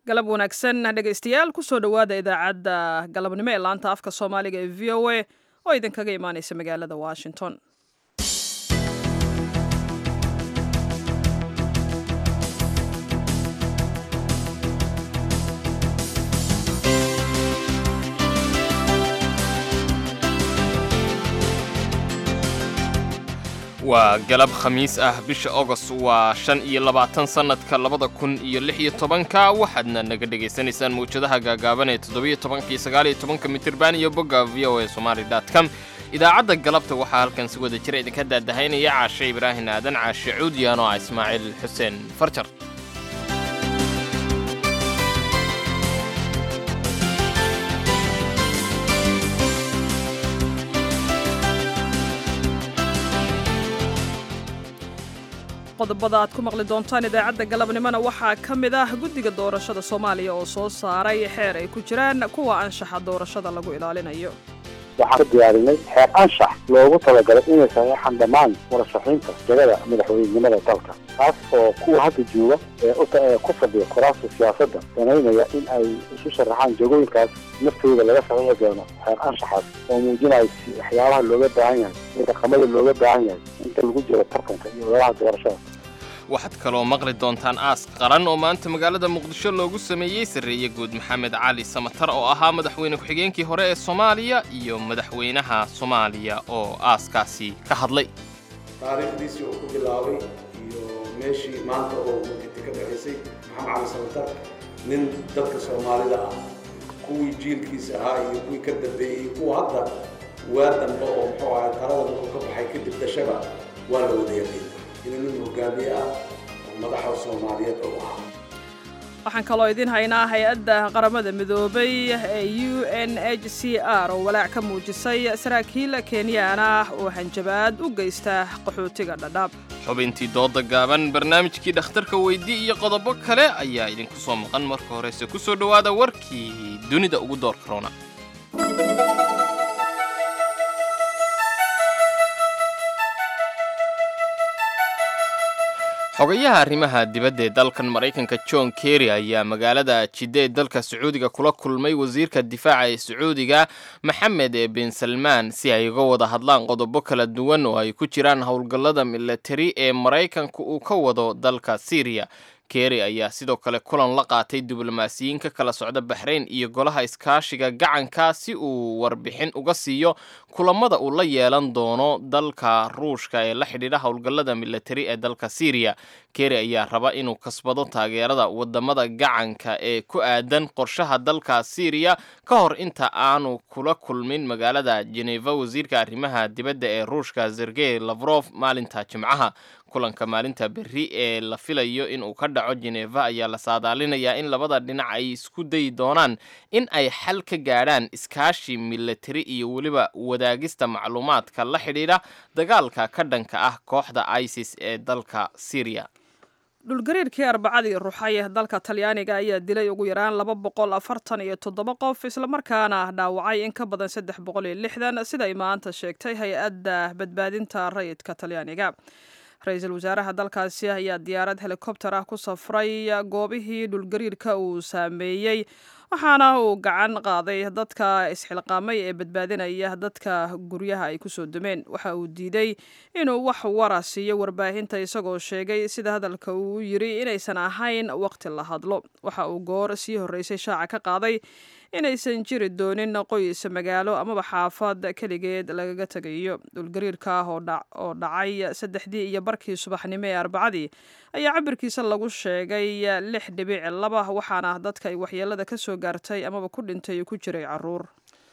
galab wanaagsan dhegaystayaal kusoo dhowaada idaacadda galabnimo ee laanta afka soomaaliga ee v o a oo idinkaga imaaneysa magaalada washington waa galab khamiis ah bisha agost waa shan iyo labaatan sannadka labada kun iyo lix iyo tobanka waxaadna naga dhegaysanaysaan mawjadaha gaagaaban ee toddobiyo tobanka iyo sagaaliyo tobanka mitirban iyo bogga v o a somali dot com idaacadda galabta waxaa halkan si wada jira idinka daadahaynaya caashe ibraahin aadan caashe cuudiyan oo ah ismaaciil xuseen farjar qodobada aad ku maqli doontaan idaacadda galabnimona waxaa ka mid ah guddiga doorashada soomaaliya oo soo saaray xeer ay ku jiraan kuwa anshaxa doorashada lagu ilaalinayo waxaan ka diyaarinay xeer anshax loogu talagalay inay saxeexan dhammaan murashaxiinta jagada madaxweynenimada dalka taas oo kuwa hadda jooga ee ku fadhiya kuraasta siyaasadda danaynaya in ay isu sharaxaan jagooyinkaas naftooda laga saxiixi doono xeer anshaxaas oo muujinaya waxyaabaha looga baahan yahay iyo dhaqamada looga baahan yahay inta lagu jiro tartanka iyo ololaha doorashada waxaad kaloo maqli doontaan aas qaran oo maanta magaalada muqdisho loogu sameeyey sarreeye guud maxamed cali samatar oo ahaa madaxweyne ku-xigeenkii hore ee soomaaliya iyo madaxweynaha soomaaliya oo aaskaasi ka hadlay taariikhdiisii uu ku bilaabay iyo meeshii maanta oo muditi ka dhaxaysay maxamed cali samatar nin dadka soomaalida ah kuwii jiilkiisa ahaa iyo kuwii ka dambeeyey kuwa hadda waa dambe oo muxuu ahay talada markuu ka baxay kadib dashaba waa la wada yaqin inuu nin hogaamiye ah oo madaxa soomaaliyeed oo ahaa waxaan kaloo idiin haynaa hay-adda qaramada midoobay ee u n h c r oo walaac ka muujisay saraakiil kenyaan ah oo hanjabaad u geysta qaxootiga dhadhaab xubintii dooda gaaban barnaamijkii dhakhtarka weydii iyo qodobo kale ayaa idinku soo maqan marka horese ku soo dhowaada warkii dunida ugu door karona xogayaha arrimaha dibadda ee dalkan maraykanka john kerry ayaa magaalada jidde ee dalka sacuudiga kula kulmay wasiirka difaaca ee sacuudiga maxamed bin salmaan si ay uga wada hadlaan qodobo kala duwan oo ay ku jiraan howlgallada milatari ee maraykanka uu ka wado dalka syriya kerry ayaa sidoo kale kulan la qaatay diblomaasiyiin ka kala socda baxrayn iyo golaha iskaashiga gacanka si uu warbixin uga siiyo kulamada uu la yeelan doono dalka ruushka ee la xidhiidha howlgallada milatari ee dalka syriya kerry ayaa raba inuu kasbado taageerada wadamada gacanka ee ku aadan qorshaha dalka syriya ka hor inta aanu kula kulmin magaalada jeneva wasiirka arrimaha dibadda ee ruushka sergey lavrof maalinta jimcaha kulanka maalinta berri ee la filayo inuu ka dhaco jeneva ayaa la saadaalinayaa in labada dhinac ay isku dayi doonaan in ay xal ka gaadhaan iskaashi milatari iyo weliba wadaagista macluumaadka la xidhiidha dagaalka ka dhanka ah kooxda isis ee dalka syriya dhulgariirkii arbacadii ruxay dalka talyaaniga ayaa dilay ugu yaraan laba boqol afartan iyo toddoba qof islamarkaana dhaawacay in ka badan saddex boqol iyo lixdan siday maanta sheegtay hay-adda badbaadinta rayidka talyaaniga ra-iisul wasaaraha dalkaasi ayaa diyaarad helikobter ah ku safray goobihii dhulgariirka uu saameeyey waxaana uu gacan qaaday dadka isxilqaamay ee badbaadinaya dadka guryaha ay kusoo dumeen waxa uu diiday inuu wax wara siiyo warbaahinta isagoo sheegay sida hadalka uu yiri inaysan ahayn waqti la hadlo waxa uu goor sii horreysay shaaca ka qaaday inaysan jiri doonin qoys magaalo amaba xaafad keligeed lagaga tegayo dhulgariirka ah oo dhacay saddexdii iyo barkii subaxnimo ee arbacadii ayaa cabirkiisa lagu sheegay lix dhibic laba waxaana dadka ay waxyeelada ka soo gaartay amaba ku dhintay ku jiray caruur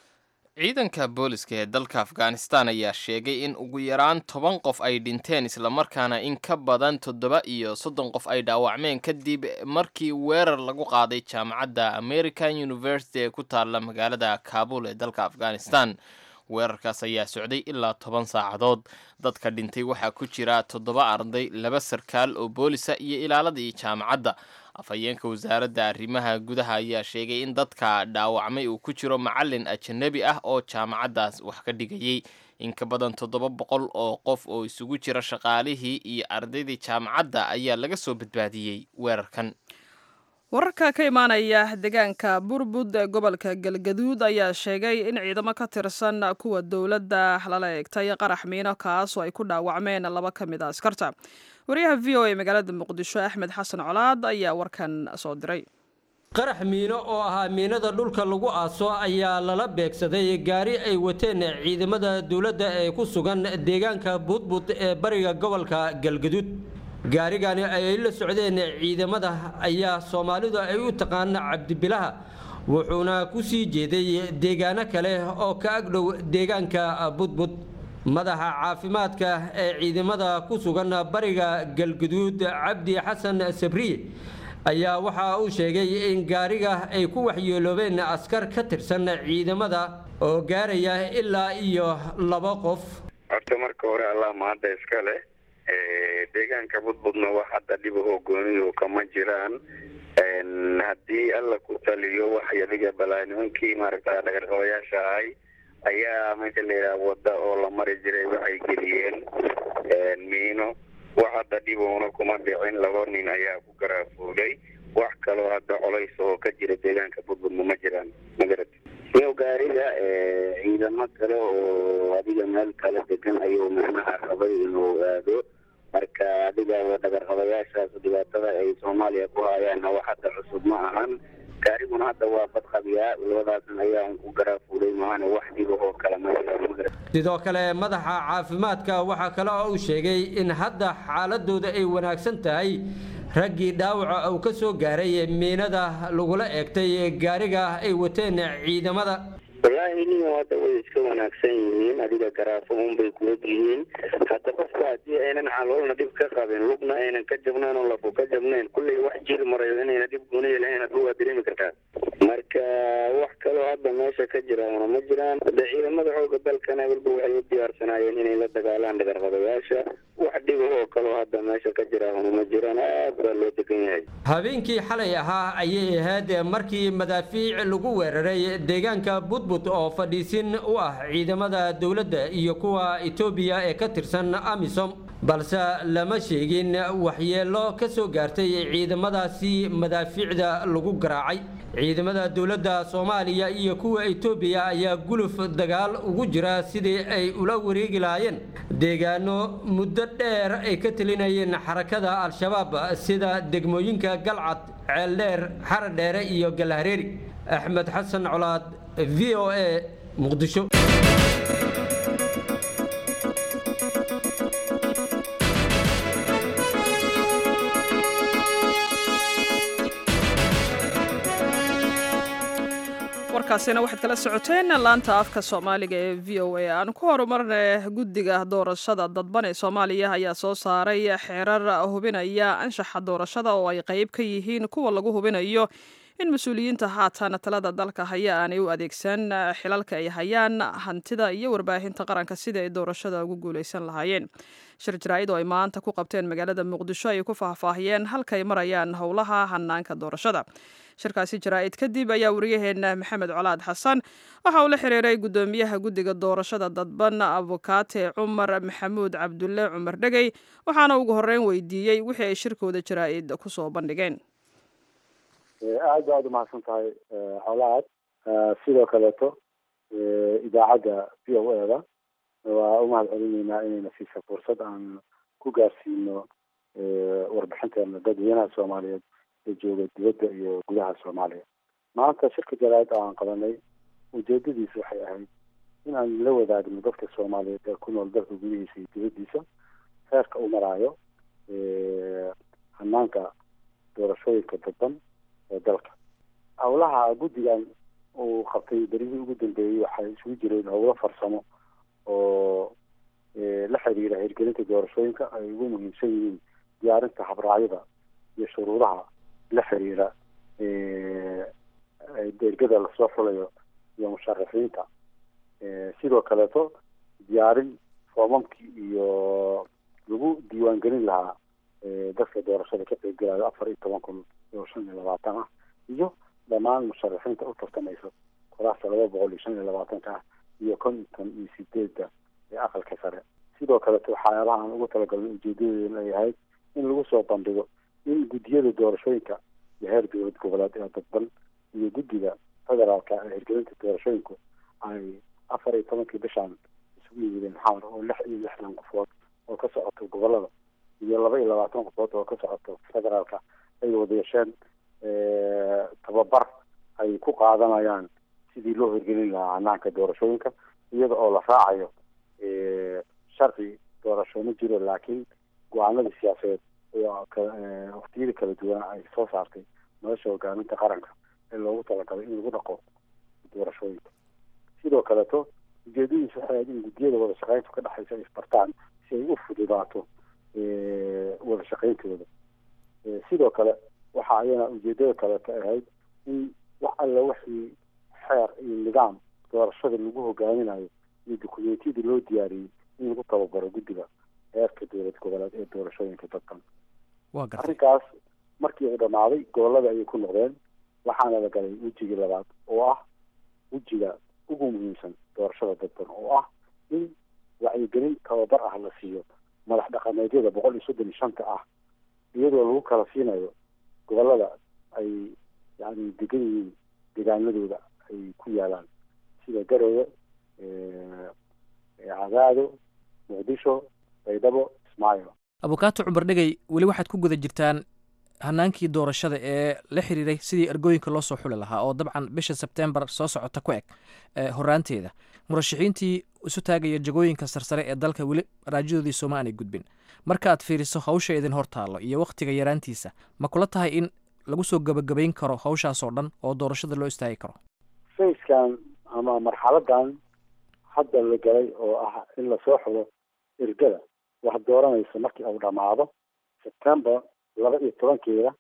ciidanka booliska ee dalka afghanistan ayaa sheegay in ugu yaraan toban qof ay dhinteen islamarkaana in ka badan toddoba iyo soddon qof ay dhaawacmeen kadib markii weerar lagu qaaday jaamacadda american university ee ku taalla magaalada kaabul ee dalka afghanistan weerarkaas ayaa socday ilaa toban saacadood dadka dhintay waxaa ku jira toddoba arday laba sarkaal oo boolisa iyo ilaaladii jaamacadda afhayeenka wasaaradda arrimaha gudaha ayaa sheegay in dadka dhaawacmay uu ku jiro macalin ajanabi ah oo jaamacaddaas wax ka dhigayey in ka badan toddoba boqol oo qof oo isugu jira shaqaalihii iyo ardaydii jaamacadda ayaa laga soo badbaadiyey weerarkan wararka ka imaanaya deegaanka burbud ee gobolka galgaduud ayaa sheegay in ciidamo ka tirsan kuwa dowladda lala eegtay qarax miino kaas oo ay ku dhaawacmeen laba ka mid a askarta wariyaha v o a magaalada muqdisho axmed xasan colaad ayaa warkan soo diray qarax miino oo ahaa miinada dhulka lagu aaso ayaa lala beegsaday gaari ay wateen ciidamada dowladda ee ku sugan deegaanka budbud ee bariga gobolka galgaduud gaarigani ay la socdeen ciidamada ayaa soomaalidu ay u taqaan cabdibilaha wuxuuna ku sii jeeday deegaano kale oo ka agdhow deegaanka budbud madaxa caafimaadka ee ciidamada ku sugan bariga galgaduud cabdi xasan sabriye ayaa waxa uu sheegay in gaariga ay ku waxyeeloobeen askar ka tirsan ciidamada oo gaaraya ilaa iyo laba qof horta marka hore allah mahadda iska leh deegaanka budbudna wax hadda dhibahoo gooniyu kama jiraan haddii alla ku taliyo wax yadiga balaa nimankii maaragta dhagarqabayaasha ahay ayaa meesha la yidhaha wadda oo la mari jiray waxay geliyeen miino wax hadda dhiboona kuma dhicin laba nin ayaa ku garaafuulay wax kaloo hadda colays oo ka jira deegaanka budbudna ma jiraan magarad iyo gaariga ciidamo kale oo adiga meel kala degan ayuu macnaha rabay inuu aado marka adiga dhagarqabayaashaas dhibaatada ay soomaaliya ku hayaanna wax hadda cusub ma ahan gaariguna hadda waa badqabiyaa labadaasan ayaa ku garaafuulay maahane wax dhibahoo kale ma jiraan magarad sidoo kale madaxa caafimaadka waxaa kale oo uu sheegay in hadda xaaladooda ay wanaagsan tahay raggii dhaawaca uu ka soo gaaray miinada lagula eegtay gaariga ay wateen ciidamada wallaahi nin hadda way iska wanaagsan yihiin adiga garaafo unbay kuog yihiin hadda qofka haddii aynan caloolna dhib ka qabin lugna aynan ka jabnayn oo lafu ka jabnayn kulley wax jiri marayo inayna dhib gooniya lahayn hadda waa dareemi kartaa marka wax kaloo hadda meesha ka jiraana ma jiraan hadda ciidamada xooga dalkana walba waxay u diyaarsanaayeen inay la dagaalaan dhagarqabayaasha wax dhibahoo kaloo hadda meesha ka jiraana ma jiraan aad baa loo degan yahay habeenkii xalay ahaa ayay ahayd markii madaafiic lagu weeraray deegaanka budbud oo fadhiisin u ah ciidamada dowladda iyo kuwa etoobiya ee ka tirsan amisom balse lama sheegin waxyeelo ka soo gaartay ciidamadaasi madaafiicda lagu garaacay ciidamada dowladda soomaaliya iyo kuwa etoobiya ayaa guluf dagaal ugu jira sidii ay ula wareegi lahaayeen deegaano muddo dheer ay ka telinayeen xarakada al-shabaab sida degmooyinka galcad ceeldheer xaradheere iyo galhareeri axmed xasan colaad v o a muqdisho warkaasina waxaad kala socoteen laanta afka soomaaliga ee v o a aan ku horumarna guddiga doorashada dadban ee soomaaliya ayaa soo saaray xeerar hubinaya anshaxa doorashada oo ay qayb ka yihiin kuwa lagu hubinayo in mas-uuliyiinta haatan talada dalka haya aanay u adeegsan xilalka ay hayaan hantida iyo warbaahinta qaranka sidai ay doorashada ugu guuleysan lahaayeen shir jaraa'id oo ay maanta ku qabteen magaalada muqdisho ayay ku faahfaahiyeen halkay marayaan howlaha hanaanka doorashada shirkaasi jaraa'id kadib ayaa wariyaheena maxamed colaad xasan waxa uu la xiriiray guddoomiyaha guddiga doorashada dadban abukaate cumar maxamuud cabdulle cumar dhegey waxaana ugu horreyn weydiiyey wixii ay shirkooda jaraa'id kusoo bandhigeen aad ba aad umahadsan tahay colaad sidoo kaleeto idaacadda v o e da waa umahad celineynaa inayna siisa fursad aan ku gaarsiino warbixinteena dadweynaha soomaaliyeed ee jooga dibadda iyo gudaha soomaaliya maanta shirka jaraa'id aan qabanay ujeedadiisu waxay ahayd in aan la wadaagno dadka soomaaliyeed ee ku nool dalka gudihiisa iyo dibaddiisa heerka u maraayo hanaanka doorashooyinka dadban ee dalka howlaha guddigan uu qabtay berigii ugu dambeeyey waxay isugu jireen howlo farsamo oo la xiriira hirgelinta doorashooyinka ay ugu muhiimsan yihiin diyaarinta habraacyada iyo shuruudaha la xiriira dergada lasoo xulayo iyo musharaxiinta sidoo kaleeto diyaarin foomamkii iyo lagu diiwaangelin lahaa dadka doorashada ka qaybgalayo afar iyo toban kun iyo shan iyo labaatan ah iyo dhammaan musharaxiinta u tartamayso kuraasta laba boqol iyo shan iyo labaatanka ah iyo konton iyo sideedda ee aqalka sare sidoo kaleto waxyaabaha aan ugu talagalnay ujeedadeedu ay ahayd in lagu soo bandhigo in guddiyada doorashooyinka iyo heer dowlad goboleed ee dadban iyo guddiga federaalka ee hirgelinta doorashooyinku ay afar iyo tobankii bishaan isugu yimideen xamar oo lix iyo lixdan qofood oo ka socoto gobolada iyo laba iyo labaatan qofood oo ka socoto federaalka ay wada yeesheen tababar ay ku qaadanayaan sidii loo hirgelin lahaa hanaanka doorashooyinka iyada oo la raacayo sharci doorasho ma jiro laakiin go-aanadii siyaasadeed waktiyada kala duwan ay soo saartay nolosha hogaaminta qaranka ee loogu talagalay in lagu dhaqo doorashooyinka sidoo kaleeto ujeedadiisu waxay ahayd in guddiyada wada shaqeyntu ka dhexaysa ay isbartaan si ay u fududaato wada shaqeyntooda sidoo kale waxa ayana ujeedada kaleeto ahayd in wax alla wixii xeer iyo nidaam doorashada lagu hogaaminayo iyo dukumentiyadii loo diyaariyey in lagu tababaro guddiga heerka dowlad goboleed ee doorashooyinka dadkan arrinkaas markii uu dhammaaday gobolada ayay ku noqdeen waxaana la galay wejigii labaad oo ah wejiga ugu muhiimsan doorashada dadban oo ah in wacyigelin tababar ah la siiyo madax dhaqameedyada boqol iyo soddon iyo shanta ah iyadoo lagu kala siinayo gobolada ay yani degan yihiin deegaanadooda ay ku yaalaan sida garowe cadaado muqdisho baydhabo ismaayo abukaato cumar dhegey weli waxaad ku guda jirtaan hanaankii doorashada ee la xiriiray sidii ergooyinka loo soo xuli lahaa oo dabcan bisha sebtembar soo socota ku eg horaanteeda murashaxiintii isu taagaya jagooyinka sarsare ee dalka weli raajadoodii sooma aanay gudbin marka aad fiiriso hawsha idin hor taallo iyo wakhtiga yaraantiisa ma kula tahay in lagu soo gebagabayn karo hawshaasoo dhan oo doorashada loo istaagi karo fayskan ama marxaladan hadda la galay oo ah in lasoo xulo ergada wax dooranaysa markii uu dhammaado september laba iyo tobankeeda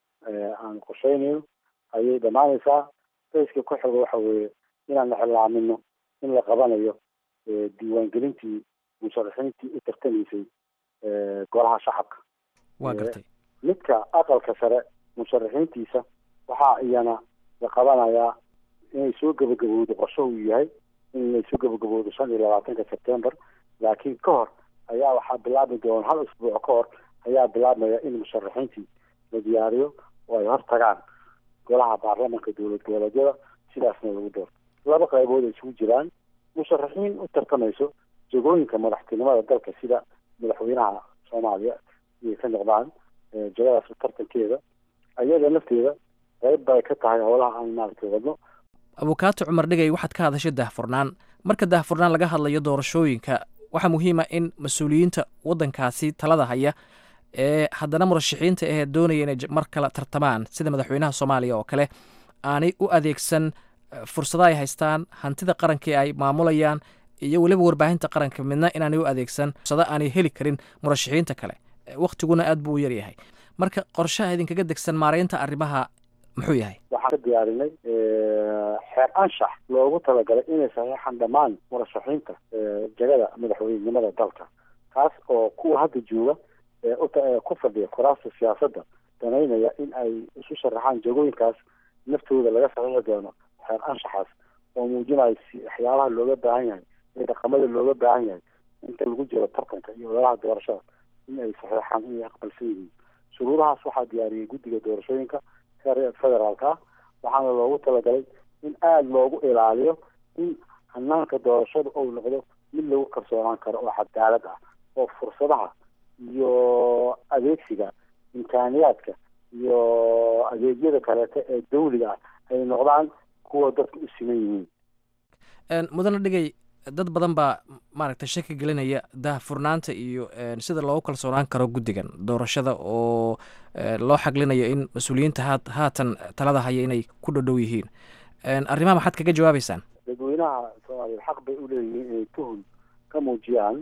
aan qorsheynayo ayay dhammaanaysaa fayska ku xigo waxa weeye inaan ixlaamino in la qabanayo diiwaangelintii musharaxiintii u tartamaysay golaha shacabka waa gartay midka aqalka sare musharaxiintiisa waxaa iyana la qabanayaa inay soo gebagabowdo qorsho uu yahay inay soo gebagabowdo shan iyo labaatanka september laakiin ka hor ayaa waxaa bilaabi doona hal isbuuc ka hor ayaa bilaabmaya in musharaxiintii la diyaariyo oo ay hor tagaan golaha baarlamanka dowlad goboleedyada sidaasna lagu doorto laba qaybood ay isugu jiraan musharaxiin u tartamayso jagooyinka madaxtinimada dalka sida madaxweynaha soomaaliya inay ka noqdaan jagadaas tartankeeda ayada lafteeda qayb bay ka tahay howlaha aan maaragtay wadno abukaato cumar dhegey waxaad ka hadashay daahfurnaan marka daahfurnaan laga hadlayo doorashooyinka waxaa muhiima in mas-uuliyiinta waddankaasi talada haya ee haddana murashaxiinta ahee doonaya inay mar kale tartamaan sida madaxweynaha soomaaliya oo kale aanay u adeegsan fursada ay haystaan hantida qaranka ee ay maamulayaan iyo weliba warbaahinta qaranka midna inaanay u adeegsan fursado aanay heli karin murashaxiinta kale wakhtiguna aad buu u yaryahay marka qorshaha idinkaga degsan maaraynta arrimaha muxuu yahay waxaan ka diyaarinay xeer anshax loogu talagalay inay saxeexan dhammaan murashaxiinta jagada madaxweynenimada dalka kaas oo kuwa hadda jooga ku fadhiya kuraasta siyaasadda danaynaya in ay isu sharaxaan jagooyinkaas naftooda laga saxiixi doono xeer anshaxaas oo muujinayo waxyaabaha looga baahan yahay ee dhaqamada looga baahan yahay inta lagu jiro tartanka iyo ololaha doorashada in ay saxiixaan inay aqbalsan yihiin shuruudahaas waxaa diyaariyey guddiga doorashooyinka heer federaalka ah waxaana loogu talagalay in aada loogu ilaaliyo in hanaanka doorashada ou noqdo mid lagu kalsoonaan karo oo cadaalad ah oo fursadaha iyo adeegsiga imkaaniyaadka iyo adeegyada kaleeto ee dawliga ah ay noqdaan kuwa dadka u siman yihiin mudane dhigay dad badan baa maaragtay shaki gelinaya daahfurnaanta iyo sida loogu kalsoonaan karo guddigan doorashada oo loo xaglinayo in mas-uuliyiinta haa haatan talada haya inay ku dhodhow yihiin arrimaha maxaad kaga jawaabeysaan dadweynaha soomaaliya xaq bay u leeyihiin inay tuhun ka muujiyaan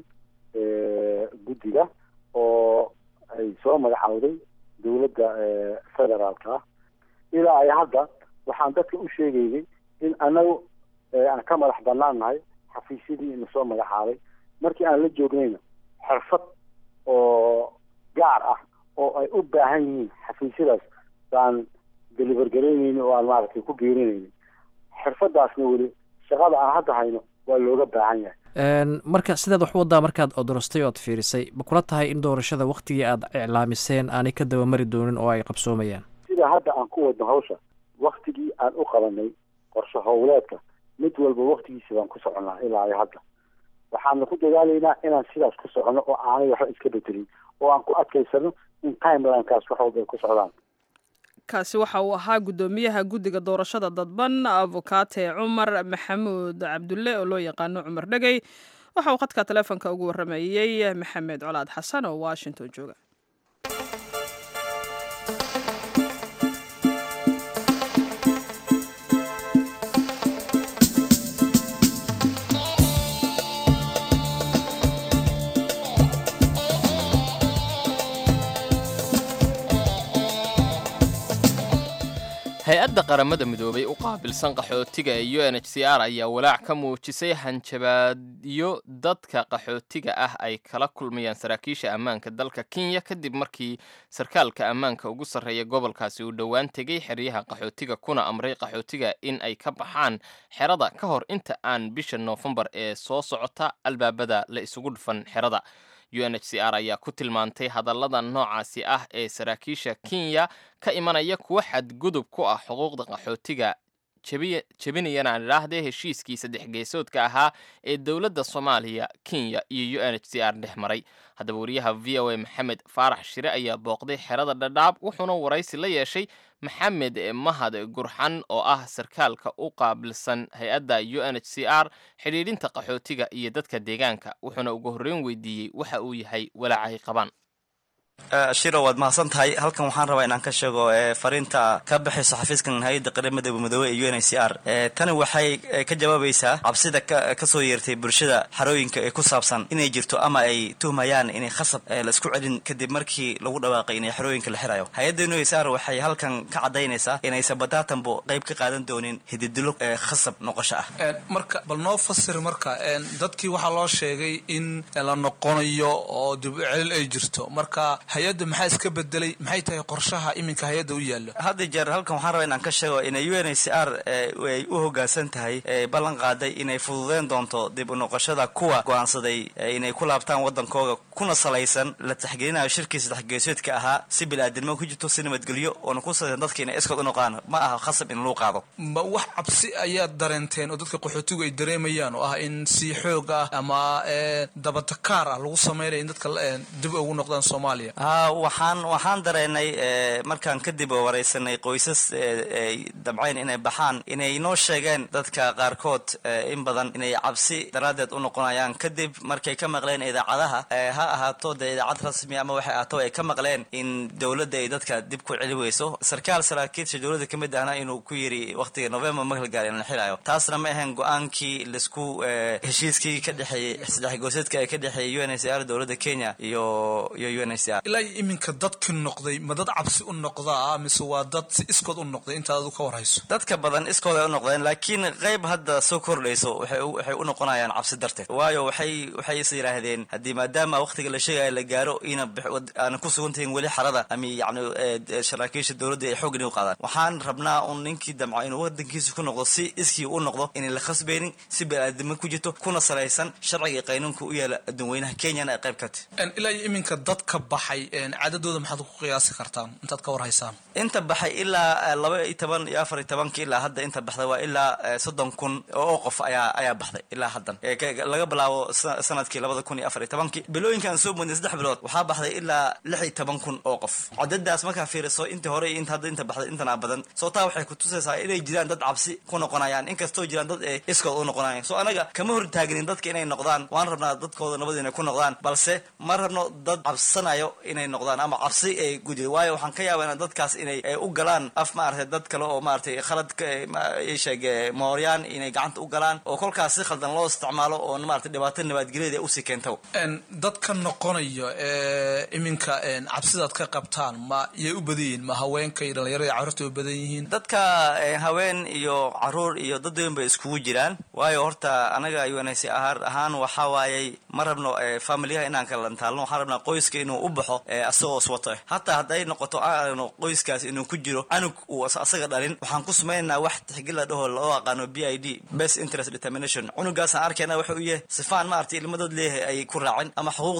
guddiga oo ay soo magacawday dowladda federaalka ah ilaa ay hadda waxaan dadka u sheegaynay in anagu aan ka madax banaan nahay xafiisyadii ina soo magacaabay markii aan la joognayna xirfad oo gaar ah oo ay u baahan yihiin xafiisyadaas baan delivergaraynayni oo aan maaragtay ku geerinayni xirfadaasna weli shaqada aan hadda hayno waa looga baahan yahay marka sidaad wax u wadaa markaad odorostay ood fiirisay ma kula tahay in doorashada waktigii aad iclaamiseen aanay ka dabamari doonin oo ay qabsoomayaan si sida hadda aan ku wadno hawsha waktigii aan u qabanay qorshe howleedka mid walba waktigiisa baan ku soconnaa ilaa iyo hadda waxaana ku dadaalaynaa inaan sidaas ku soconno oo aanay waxba iska bedelin oo aan ku adkaysano in timelinekaas wax walba ay ku socdaan kaasi waxa uu ahaa guddoomiyaha guddiga doorashada dadban abukaate cumar maxamuud cabdulle oo loo yaqaano cumar dhegey waxa uu khadka taleefonka ugu warramayey maxamed colaad xasan oo washington jooga hay-adda qaramada midoobay u qaabilsan qaxootiga ee u n h c r ayaa walaac ka muujisay hanjabaadyo dadka qaxootiga ah ay kala kulmayaan saraakiisha ammaanka dalka kenya kadib markii sarkaalka ammaanka ugu sarreeya gobolkaasi uu dhowaan tegey xeryaha qaxootiga kuna amray qaxootiga in ay ka baxaan xerada ka hor inta aan bisha noofembar ee soo socota albaabada la isugu dhufan xerada u n h c r ayaa ku tilmaantay hadallada noocaasi ah ee saraakiisha kenya ka imanaya kuwa xadgudub ku ah xuquuqda qaxootiga jebinayana aan idhaahdee heshiiskii saddex geesoodka ahaa ee dowladda soomaaliya kenya iyo u n h c r dhex maray haddaba wariyaha v o a maxamed faarax shire ayaa booqday xerada dhadhaab wuxuuna waraysi la yeeshay maxamed mahad gurxan oo ah sarkaalka u qaabilsan hay-adda u n h c r xidhiidhinta qaxootiga iyo dadka deegaanka wuxuuna ugu horreyn weydiiyey waxa uu yahay walaacahay qabaan shiro waad mahadsan tahay halkan waxaan rabaa inaan ka sheego fariinta ka baxayso xafiiskan hay-adda qaramada midoobe ee u n h c r tani waxay ka jawaabaysaa cabsida kasoo yeertay bulshada xarooyinka ee ku saabsan inay jirto ama ay tuhmayaan inay khasab la isku celin kadib markii lagu dhawaaqay inay xarooyinka la xirayo hay-adda u n h c r waxay halkan ka cadaynaysaa inaysan bataatanbo qayb ka qaadan doonin hididilo khasab noqosho ah marka bal noo fasir marka dadkii waxaa loo sheegay in la noqonayo oo dib u celin ay jirto marka hay-adda maxaa iska bedelay maxay tahay qorshaha iminka hay-adda u yaalo hadda jeer halkan waxaan rabaa inaan ka sheego inay u n h c r ay u hoggaansan tahay ballan qaaday inay fududeen doonto dib u noqoshada kuwa go-aansaday inay ku laabtaan waddankooga kuna salaysan la taxgelinayo shirkii saddexgeesoodka ahaa si bil-aadinimo ku jirto si nabadgelyo oona ku salaysan dadka inay iskood u noqdaan ma aha khasab in lagu qaado ma wax cabsi ayaad dareenteen oo dadka qaxootigu ay dareemayaan oo ah in si xoog ah ama dabatakaar ah lagu sameynaya in dadka dib ugu noqdaan soomaaliya ha waxaan waxaan dareenay markaan kadib waraysanay qoysas ay dabcayn inay baxaan inay noo sheegeen dadka qaarkood in badan inay cabsi daraaddeed u noqonayaan kadib markay ka maqleen idaacadaha ha ahaato dee idaacad rasmi ama waxay ahaato ay ka maqleen in dowladda ay dadka dib ku celi weyso sarkaal saraakiilsha dowladda ka mid ahna inuu ku yiri waqtiga november marka la gaari in la xirayo taasna ma ahayn go-aankii laisku heshiiskii ka dhexeeyey saddex gooseedka ee ka dhexeeyay u n h c r dowladda kenya iyo iyo u n h c r ilaa iminka dadki noqday ma dad cabsi u noqdaa mise waa dad si iskood u noqday intaad adu ka warhayso dadka badan iskood ay u noqdeen laakiin qayb hadda soo kordhayso waxay u noqonayaan cabsi darteed waayo waxay waxay is yidhaahdeen haddii maadaama waqtiga la sheegaya la gaaro ina aanan ku sugantahin weli xarada ama yacni saraakiisha dowladda ay xoog inay u qaadaan waxaan rabnaa un ninkii damco inuu waddankiisa ku noqdo si iskii u noqdo inay la khasbaynin si bani-aadimo ku jirto kuna salaysan sharciga qaynuunka u yaala adduunweynaha kenyana ay qayb ka tahy ilaa iyo iminka dadka baxay cadadooda maxaad ku qiyaasi kartaan intaad ka warhaysaan inta baxay ilaa laba iyo toban iyo afar iyo tobanki ilaa hadda inta baxday waa ilaa soddon kun oo qof ayaa ayaa baxday ilaa haddan laga bilaabo sanadkii labada kun iyo afar iyo tobankii bilooyinkaan soo mudnay saddex bilood waxaa baxday ilaa lix iyo toban kun oo qof cadadaas markaa fiiriso intii hore iyo inta hadda inta baxday intanaa badan soo taa waxay ku tusaysaa inay jiraan dad cabsi ku noqonayaan inkastoo jiraan dad ee iskood u noqonayaan soo anaga kama hortaagnin dadka inay noqdaan waan rabnaa dadkooda nabad inay ku noqdaan balse ma rabno dad cabsanayo inay noqdaan ama cabsi ay gudiyo waayo waxaan ka yaabana dadkaas inay u galaan af maaragtay dad kale oo maaragtay khalad sheeg mooryaan inay gacanta u galaan oo kolkaas si khaldan loo isticmaalo oo maaragtay dhibaato nabadgelyaeda usii keenta dadka noqonayo ee iminka cabsidaad ka qabtaan ma yay u badan yihiin ma haweenka iyo dhalinyarada iyo carruurta u badan yihiin dadka haween iyo caruur iyo dad weyn bay iskugu jiraan waayo horta anaga unc ahaar ahaan waxaa waayey ma rabno familiyaha inaan kala lantaalno waxaan rabnaa qoyska inuu u baxo asagoo iswato hataa hadday noqoto aano qoyskaas inuu ku jiro anug uu asaga dhalin waxaan ku samaynaynaa wax tixgil la dhaho loo aqaano b i d best interest determination cunugaasaan arkayna waxa uu yahay sifaan maaragtay ilmadood leeyahay ay ku raacin ama xuquuqda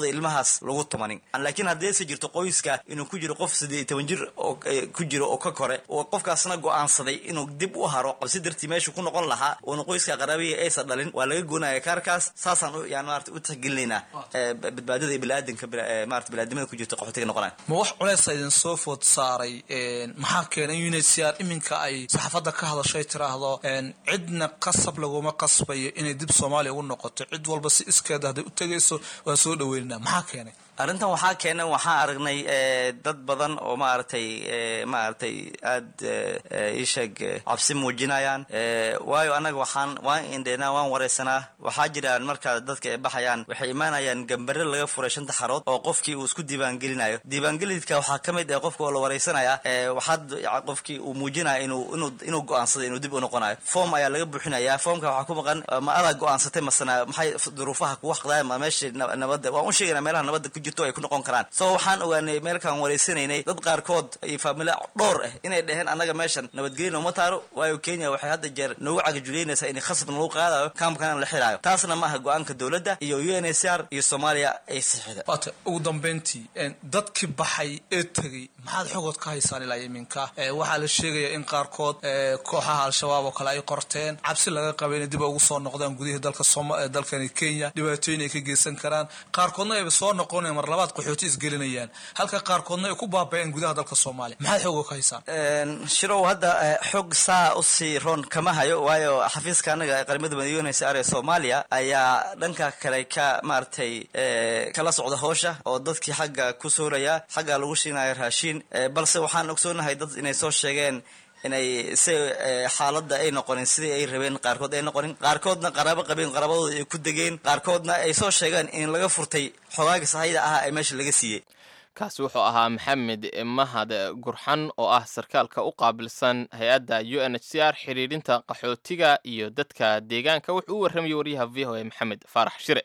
dhibaatada ilmahaas lagu tumanin laakiin haddii se jirto qoyska inuu ku jiro qof siddeed iyo toban jir oo ku jiro oo ka kore oo qofkaasna go-aansaday inuu dib u haro qabsi dartii meeshu ku noqon lahaa uuna qoyska qaraabihii aysan dhalin waa laga goonaya kaarkaas saasaan yani maarata u tixgelinaynaa badbaadada iyo biniaadanka maarata biniaadamada ku jirto qaxootiga noqonaya ma wax culeysa idin soo food saaray maxaa keenay in unhcr iminka ay saxaafadda ka hadashay tiraahdo cidna qasab laguma qasbayo inay dib soomaaliya ugu noqoto cid walba si iskeeda hadday u tegayso waan soo dhaweynaa maxaa keenay arrintan waxaa keenay waxaan aragnay dad badan oo maaragtay maaragtay aada iisheeg cabsi muujinayaan waayo annaga waxaan waan indheynaa waan wareysanaa waxaa jiraan marka dadka ay baxayaan waxay imaanayaan gambare laga furay shanta xarood oo qofkii uu isku diiwaangelinayo diiwaangelidka waxaa ka mid ah qofka oo la wareysanaya waxaad qofkii uu muujinaya inuu inuu inuu go-aansaday inuu dib u noqonayo form ayaa laga buuxinaya formka waxaa ku maqan ma adaa go-aansatay masana maxay duruufaha kugu xaqdaaya ma meesha nabadda waan u sheegaynaa meelaha nabadda ku jirto ay ku noqon karaan so waxaan ogaanay meelkaan wareysanaynay dad qaarkood iyo faamila dhowr ah inay dheheen annaga meeshan nabadgelyo uma taaro waayo kenya waxay hadda jeer noogu cagajuleynaysaa in khasab lagu qaadayo kaamkana la xiraayo taasna maaha go-aanka dowladda iyo u n h r iyo soomaaliya ay sixida waata ugu dambeyntii dadkii baxay ee tegey maxaad xogood ka haysaan ilaa iminka waxaa la sheegaya in qaarkood kooxaha al-shabaab oo kale ay qorteen cabsi laga qabay inay dib ugu soo noqdaan gudihii dalka dalkani kenya dhibaatooyin ay ka geysan karaan qaarkoodna ayba soo noqonayan mar labaad qaxooti isgelinayaan halka qaarkoodna ay ku baaba-een gudaha dalka soomaaliya maxaad xooga ka haysaan shirow hadda xog saa usii roon kama hayo waayo xafiiska anaga qaramada madayoonaysa are soomaaliya ayaa dhanka kale ka maaragtay kala socda howsha oo dadkii xagga ku sooraya xagga lagu shiinaya raashiin balse waxaan ogsoonahay dad inay soo sheegeen inay si xaaladda ay noqonin sidii ay rabeen qaarkood ay noqonin qaarkoodna qaraabo qabeen qaraabadooda ay ku degeen qaarkoodna ay soo sheegeen in laga furtay xogaagii sahayda ahaa ee meesha laga siiyey kaasi wuxuu ahaa maxamed mahad gurxan oo ah sarkaalka u qaabilsan hay-adda u n h c r xidhiidhinta qaxootiga iyo dadka deegaanka wuxuu u warramayay waryaha v o a maxamed faarax shire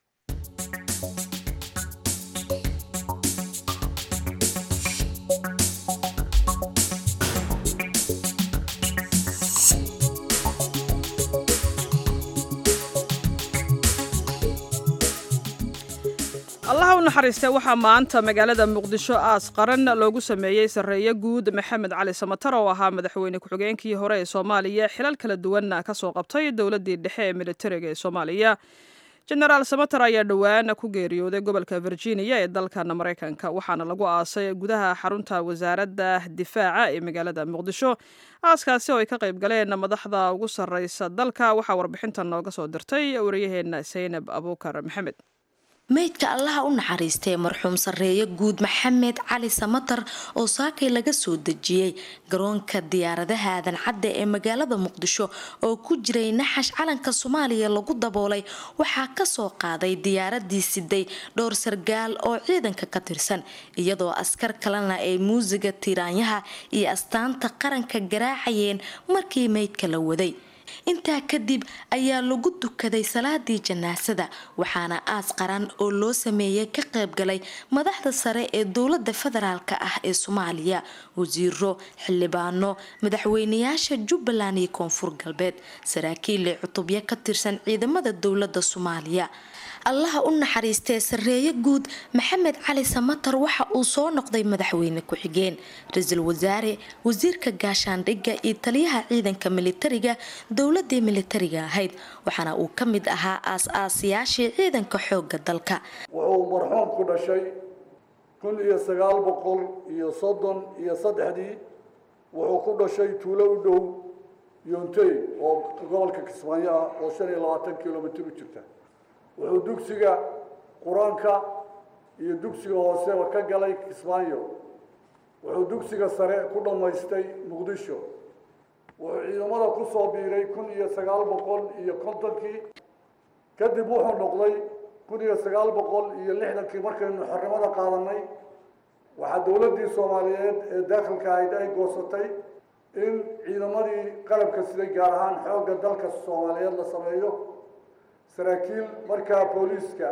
allaha u naxariistay waxaa maanta magaalada muqdisho aas qaran loogu sameeyey sarreeye guud maxamed cali samatar oo ahaa madaxweyne ku-xigeenkii hore ee soomaaliya xilal kala duwanna ka soo qabtay dowladdii dhexe ee militariga ee soomaaliya jenaraal samatar ayaa dhowaan ku geeriyooday gobolka virginia ee dalkan maraykanka waxaana lagu aasay gudaha xarunta wasaaradda difaaca ee magaalada muqdisho aaskaasi oo ay ka qayb galeen madaxda ugu sarreysa dalka waxaa warbixintan nooga soo dirtay wariyaheenna saynab abuukar maxamed meydka allaha u naxariistay marxuum sarreeye guud maxamed cali samatar oo saakay laga soo dejiyey garoonka diyaaradaha aadan cadde ee magaalada muqdisho oo ku jiray naxash calanka soomaaliya lagu daboolay waxaa kasoo qaaday diyaaradii siday dhowr sargaal oo ciidanka ka tirsan iyadoo askar kalena ay muusiga tiraanyaha iyo astaanta qaranka garaacayeen markii meydka la waday intaa kadib ayaa lagu dukaday salaadii janaasada waxaana aas qaran oo loo sameeyay ka qaybgalay madaxda sare ee dowlada federaalk ah ee soomaaliya wasiiro xildhibaano madaxweynayaasha jubbaland iyo koonfur galbeed saraakiil cutubyo ka tirsan ciidamada dowlada soomaaliya allaha u naxariistee sarreeye guud maxamed cali samatar waxa uu soo noqday madaxweyne ku-xigeen ra-iisul wasaare wasiirka gaashaandhigga iyo taliyaha ciidanka militariga dowladii militariga ahayd waxaana uu ka mid ahaa aas-aasayaashii ciidanka xooga dalka wuxuu marxuum ku dhashay kun iyo sagaal boqol iyo soddon iyo saddexdii wuxuu ku dhashay tuulo u dhow yontey oo gobolka kismaayo ah oo shan iyo labaatan kilomitr u jirta wuxuu dugsiga qur-aanka iyo dugsiga hooseba ka galay kismaayo wuxuu dugsiga sare ku dhammaystay muqdisho wuxuu ciidamada ku soo biiray kun iyo sagaal boqol iyo kontonkii kadib wuxuu noqday kun iyo sagaal boqol iyo lixdankii markaynu xornimada qaadanay waxaa dowladdii soomaaliyeed ee daakhilka ahayd ay goosatay in ciidamadii qalabka siday gaar ahaan xoogga dalka soomaaliyeed la sameeyo saraakiil markaa booliiska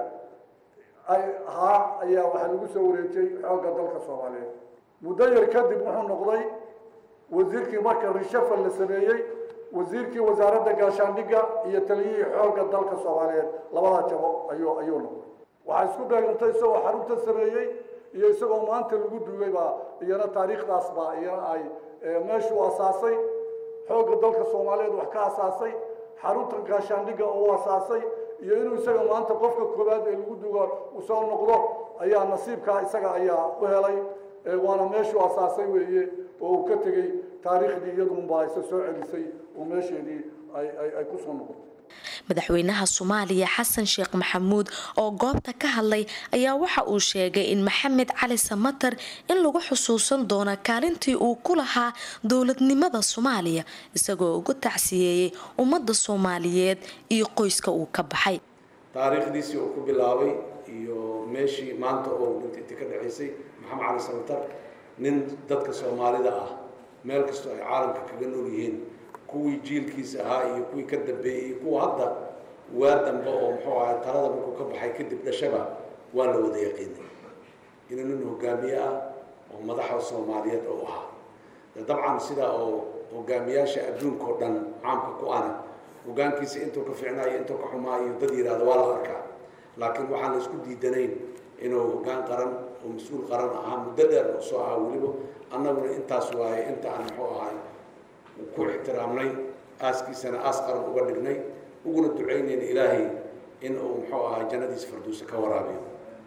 ay ahaa ayaa waxaa lagu soo wareejiyey xoogga dalka soomaaliyeed muddo yar kadib wuxuu noqday wasiirkii marka rishafal la sameeyey wasiirkii wasaaradda gaashaandhigga iyo taliyihii xoogga dalka soomaaliyeed labadaa jabo ayuu ayuu noqday waxaa isku beegantay isagoo xarunta sameeyey iyo isagoo maanta lagu duugay baa iyana taariikhdaas baa iyana ay meeshuu asaasay xoogga dalka soomaaliyeed wax ka asaasay xaruntan gaashaandhigga uu asaasay iyo inuu isaga maanta qofka koowaad ee lagu duuga uu soo noqdo ayaa nasiibkaa isaga ayaa u helay waana meeshuu asaasay weeye oo uu ka tegey taariikhdii iyadunbaa isa soo celisay oo meesheedii ay ku soo noqotay madaxweynaha soomaaliya xasan sheekh maxamuud oo goobta ka hadlay ayaa waxa uu sheegay in maxamed cali samatar in lagu xusuusan doono kaalintii uu ku lahaa dowladnimada soomaaliya isagoo uga tacsiyeeyey ummadda soomaaliyeed iyo qoyska uu ka baxay taariikhdiisii uu ku bilaabay iyo meeshii maanta oo dhinta ka dhaceysay maxamed cali samatar nin dadka soomaalida ah meel kastoo ay caalamka kaga nool yihiin kuwii jiilkiisa ahaa iyo kuwii ka dambeeyey iyo kuwa hadda waa dambe oo muxuu ahay talada markuu ka baxay kadib dhashaba waa la wada yaqiinay inuu nin hogaamiye ah oo madaxa soomaaliyeed oo ahaa dabcan sidaa oo hogaamiyaasha adduunka oo dhan caamka ku ana hogaankiisa intuu ka fiicnaayo intuu ka xumaayo dad yidhaahdo waa la arkaa laakiin waxaan la isku diidanayn inuu hogaan qaran oo mas-uul qaran ahaa muddo dheer oo soo ahaa weliba annaguna intaas waaye inta aan muxuu ahay ku ixtiraamnay aaskiisana aas qaran uga dhignay uguna ducaynayna ilaahay in uu muxuu ahaa jannadiisa farduusa ka waraabiyo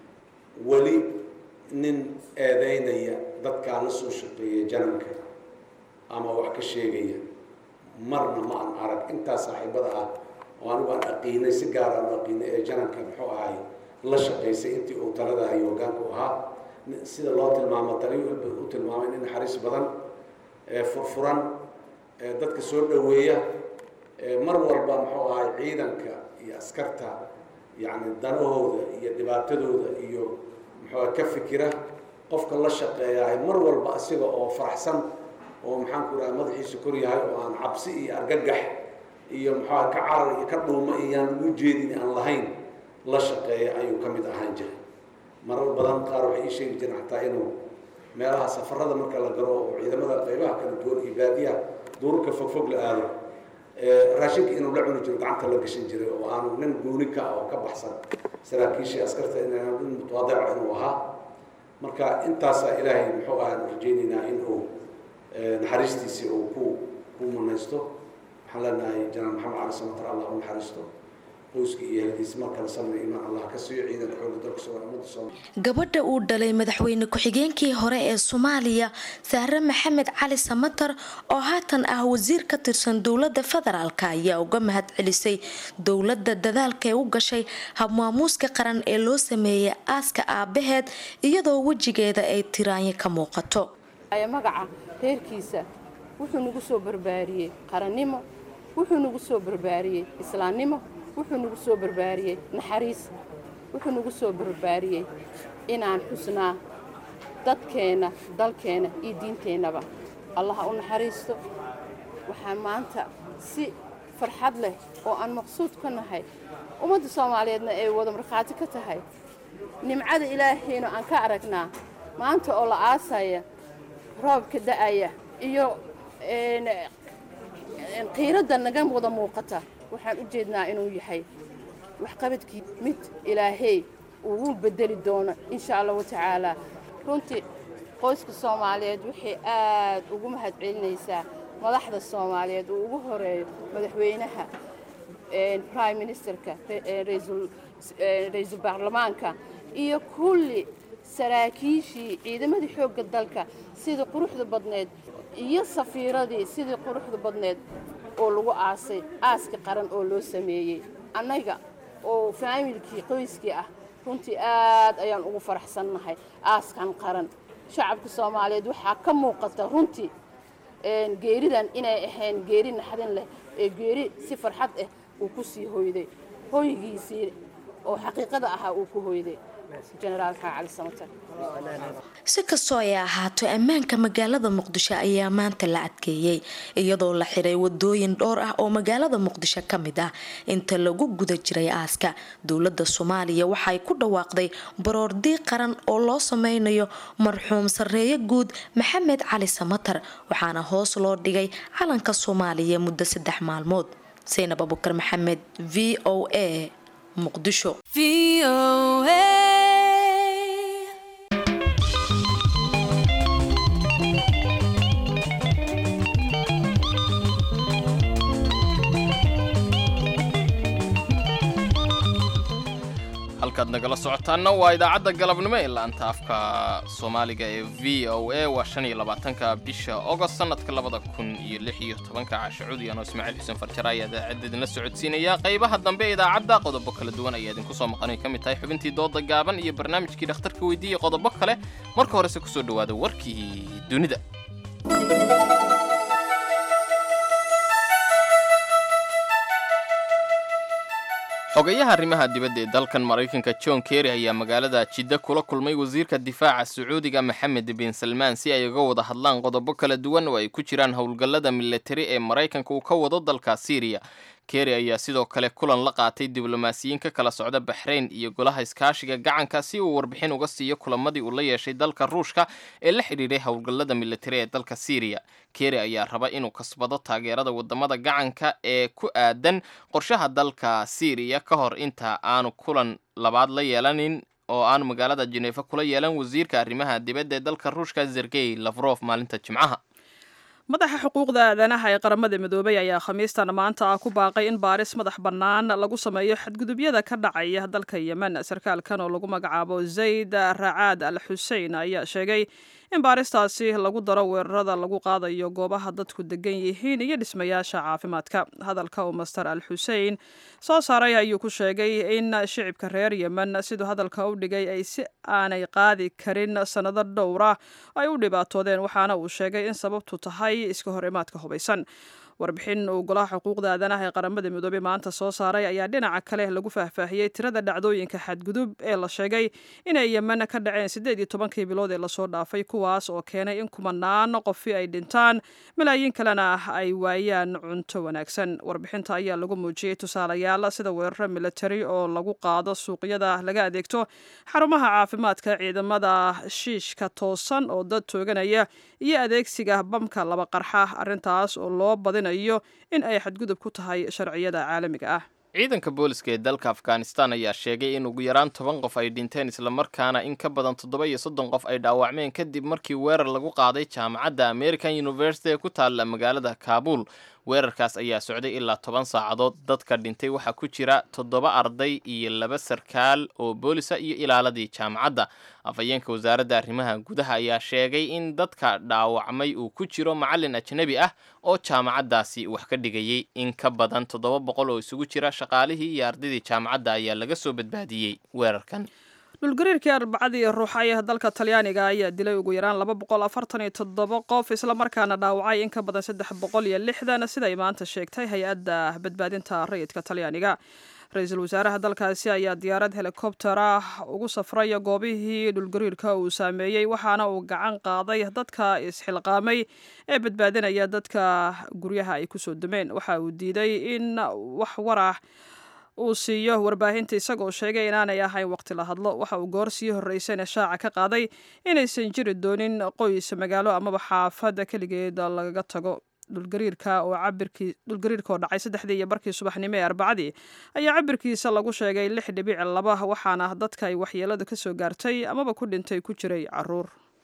weli nin eedeynaya dadkaa la soo shaqeeya jananka ama wax ka sheegaya marna ma aan arag intaas saaxiibada ah oo anigu aan aqiinay si gaar aan u aqiinay ee jananka muxuu ahay la shaqaysay intii uu talada iyo hogaanku ahaa sida loo tilmaamo taliyo u tilmaamay nin naxariis badan ee furfuran ee dadka soo dhoweeya mar walba muxuu ahay ciidanka iyo askarta yacni danahooda iyo dhibaatadooda iyo muxuu ka fikira qofka la shaqeeyahay mar walba asiga oo faraxsan oo maxaan ku dhaha madaxiisa kor yahay oo aan cabsi iyo argagax iyo muxuuha ka carar iyo ka dhuuma iyaan ugu jeedin aan lahayn la shaqeeya ayuu ka mid ahaan jiray marar badan qaar waxay ii sheegi jireen xataa inuu meelaha safarada marka la galo oo ciidamada qaybaha kala duwan iyo baadiyaha duurka fogfog la aado raashinka inuu la cuni jiro gacanta la gashan jiray oo aanu nin gooni ka ah oo ka baxsan saraakiishii askarta inaan nin mutawaadica inuu ahaa marka intaasaa ilaahay muxuu ahaan rajaynaynaa in uu naxariistiisii uu ku ku munaysto waxaan leenahay janaan maxamed cali samatar allah u naxariisto qoyska iyo ehelkiisa mar kale sabri imaan allah ka siiyo ciidanka xoogga dalka soomaaliya ummadda soomaaliya gabadha uu dhalay madaxweyne ku-xigeenkii hore ee soomaaliya sahre maxamed cali samatar oo haatan ah wasiir ka tirsan dowladda federaalk ayaa uga mahad celisay dowladda dadaalka ee u gashay habmaamuuska qaran ee loo sameeyay aaska aabaheed iyadoo wejigeeda ay tiraanyo ka muuqato magaca reerkiisa wuxuu nagu soo barbaariyey qarannimo wuxuu nagu soo barbaariyey islaamnimo wuxuu nagu soo barbaariyey naxariis wuxuu nagu soo barbaariyey inaan xusnaa dadkeenna dalkeenna iyo diinteennaba allaha u naxariisto waxaa maanta si farxad leh oo aan maqsuud ka nahay ummadda soomaaliyeedna ay wada markhaati ka tahay nimcada ilaahayna aan ka aragnaa maanta oo la aasaya roobka da'aya iyo qiiradda naga wada muuqata waxaan u jeednaa inuu yahay waxqabadkii mid ilaahey ugu bedeli doono insha allahu tacaalaa runtii qoyska soomaaliyeed waxay aad ugu mahad celinaysaa madaxda soomaaliyeed uu ugu horeeyo madaxweynaha prime ministerka ra-iisul baarlamaanka iyo kulli saraakiishii ciidamadii xoogga dalka sidii quruxda badneed iyo safiiradii sidii quruxda badneed oo lagu aasay aaska qaran oo loo sameeyey annaga oo faamilkii qoyskii ah runtii aad ayaan ugu faraxsannahay aaskan qaran shacabka soomaaliyeed waxaa ka muuqata runtii geeridan inay ahayn geeri naxdin leh ee geeri si farxad ah uu ku sii hoyday hoygiisii oo xaqiiqada ahaa uu ku hoyday jenaraal maxaa cali samatar si kastoo ay ahaato ammaanka magaalada muqdisho ayaa maanta la adkeeyey iyadoo la xiray wadooyin dhowr ah oo magaalada muqdisho ka mid ah inta lagu guda jiray aaska dowladda soomaaliya waxay ku dhawaaqday baroordii qaran oo loo sameynayo marxuum sarreeye guud maxamed cali samatar waxaana hoos loo dhigay calanka soomaaliya muddo saddex maalmood saynab abukar maxamed v o a muqdisho halkaad nagala socotaanna waa idaacadda galabnimo ee laanta afka soomaaliga ee v o a waa shan iyo labaatanka bisha ogost sanadka labada kun iyo lix iyo tobanka caasha cudiyan oo ismaaciil xuseen farjara ayaa idaacadda idinla socodsiinaya qaybaha dambe ee idaacadda qodobo kala duwan ayaa idinku soo maqanay ka mid tahay xubintii dooda gaaban iyo barnaamijkii dhakhtarka weydiiya qodobo kale marka horese kusoo dhowaada warkii dunida xogayaha arrimaha dibadda ee dalkan maraykanka john kerry ayaa magaalada jidda kula kulmay wasiirka difaaca sacuudiga maxamed bin salmaan si ay uga wada hadlaan qodobo kala duwan oo ay ku jiraan howlgallada militari ee maraykanka uu ka wado dalka syriya kerry ayaa sidoo kale kulan la qaatay diblomaasiyiin ka kala socda baxrayn iyo golaha iskaashiga gacanka si uu warbixin uga siiyo kulamadii uu la yeeshay dalka ruushka ee la xidhiidhay howlgallada militari ee dalka syriya kerry ayaa raba inuu kasbado taageerada wadamada gacanka ee ku aadan qorshaha dalka syriya ka hor inta aanu kulan labaad la yeelanin oo aanu magaalada jeneefa kula yeelan wasiirka arrimaha dibadda ee dalka ruushka zergey lafrof maalinta jimcaha madaxa xuquuqda aadanaha ee qaramada midoobay ayaa khamiistan maanta ah ku baaqay in baaris madax bannaan lagu sameeyo xadgudubyada ka dhacaya dalka yemen sarkaalkan oo lagu magacaabo zayd racaad al xusein ayaa sheegay in baaristaasi lagu daro weerarada lagu qaadayo goobaha dadku degan yihiin iyo dhismayaasha caafimaadka hadalka uu master al xusein soo saaray ayuu ku sheegay in shicibka reer yemen siduu hadalka u dhigay ay si aanay qaadi karin sannado dhowra ay u dhibaatoodeen waxaana uu sheegay in sababtu tahay iska hor imaadka hubaysan warbixin uu golaha xuquuqda aadanaha ee qaramada midoobey maanta soo saaray ayaa dhinaca kale lagu faahfaahiyey tirada dhacdooyinka xadgudub ee la sheegay inay yemen ka dhaceen siddeed iyo tobankii bilood ee lasoo dhaafay kuwaas oo keenay in kumanaan qofi ay dhintaan malaayiin kalena ay waayaan cunto wanaagsan warbixinta ayaa lagu muujiyey tusaalayaal sida weeraro militari oo lagu qaado suuqyada laga adeegto xarumaha caafimaadka ciidamada shiishka toosan oo dad tooganaya iyo adeegsiga bamka laba qarxa arrintaas oo loo badina in ay xadgudub ku tahay sharciyada caalamiga ah ciidanka booliska ee dalka afghanistan ayaa sheegay in ugu yaraan toban qof ay dhinteen islamarkaana in ka badan toddoba iyo soddon qof ay dhaawacmeen kadib markii weerar lagu qaaday jaamacadda american university ee ku taalla magaalada kaabul weerarkaas ayaa socday ilaa toban saacadood dadka dhintay waxaa ku jira toddoba arday iyo laba sarkaal oo boolisa iyo ilaaladii jaamacadda afhayeenka wasaaradda arrimaha gudaha ayaa sheegay in dadka dhaawacmay uu ku jiro macallin ajnebi ah oo jaamacaddaasi wax ka dhigayay in ka badan toddoba boqol oo isugu jira shaqaalihii iyo ardaydii jaamacadda ayaa laga soo badbaadiyey weerarkan dhulgariirkii arbacadii ruuxay dalka talyaaniga ayaa dilay ugu yaraan laba boqol afartan iyo toddoba qof islamarkaana dhaawacay in ka badan saddex boqol iyo lixdan siday maanta sheegtay hay-adda badbaadinta rayidka talyaaniga ra-iisul wasaaraha dalkaasi ayaa diyaarad helikobter ah ugu safraya goobihii dhulgariirka uu saameeyey waxaana uu gacan qaaday dadka isxilqaamay ee badbaadinaya dadka guryaha ay kusoo dumeen waxa uu diiday in wax warah uu siiyo warbaahinta isagoo sheegay inaanay ahayn waqti la hadlo waxa uu goor sii horreysayna shaaca ka qaaday inaysan jiri doonin qoys magaalo amaba xaafadda keligeed lagaga tago dhulgariirka oo cabirkii dhulgariirka oo dhacay saddexdii iyo barkii subaxnimo ee arbacadii ayaa cabirkiisa lagu sheegay lix dhibic laba waxaana dadka ay waxyeelada ka soo gaartay amaba ku dhintay ku jiray caruur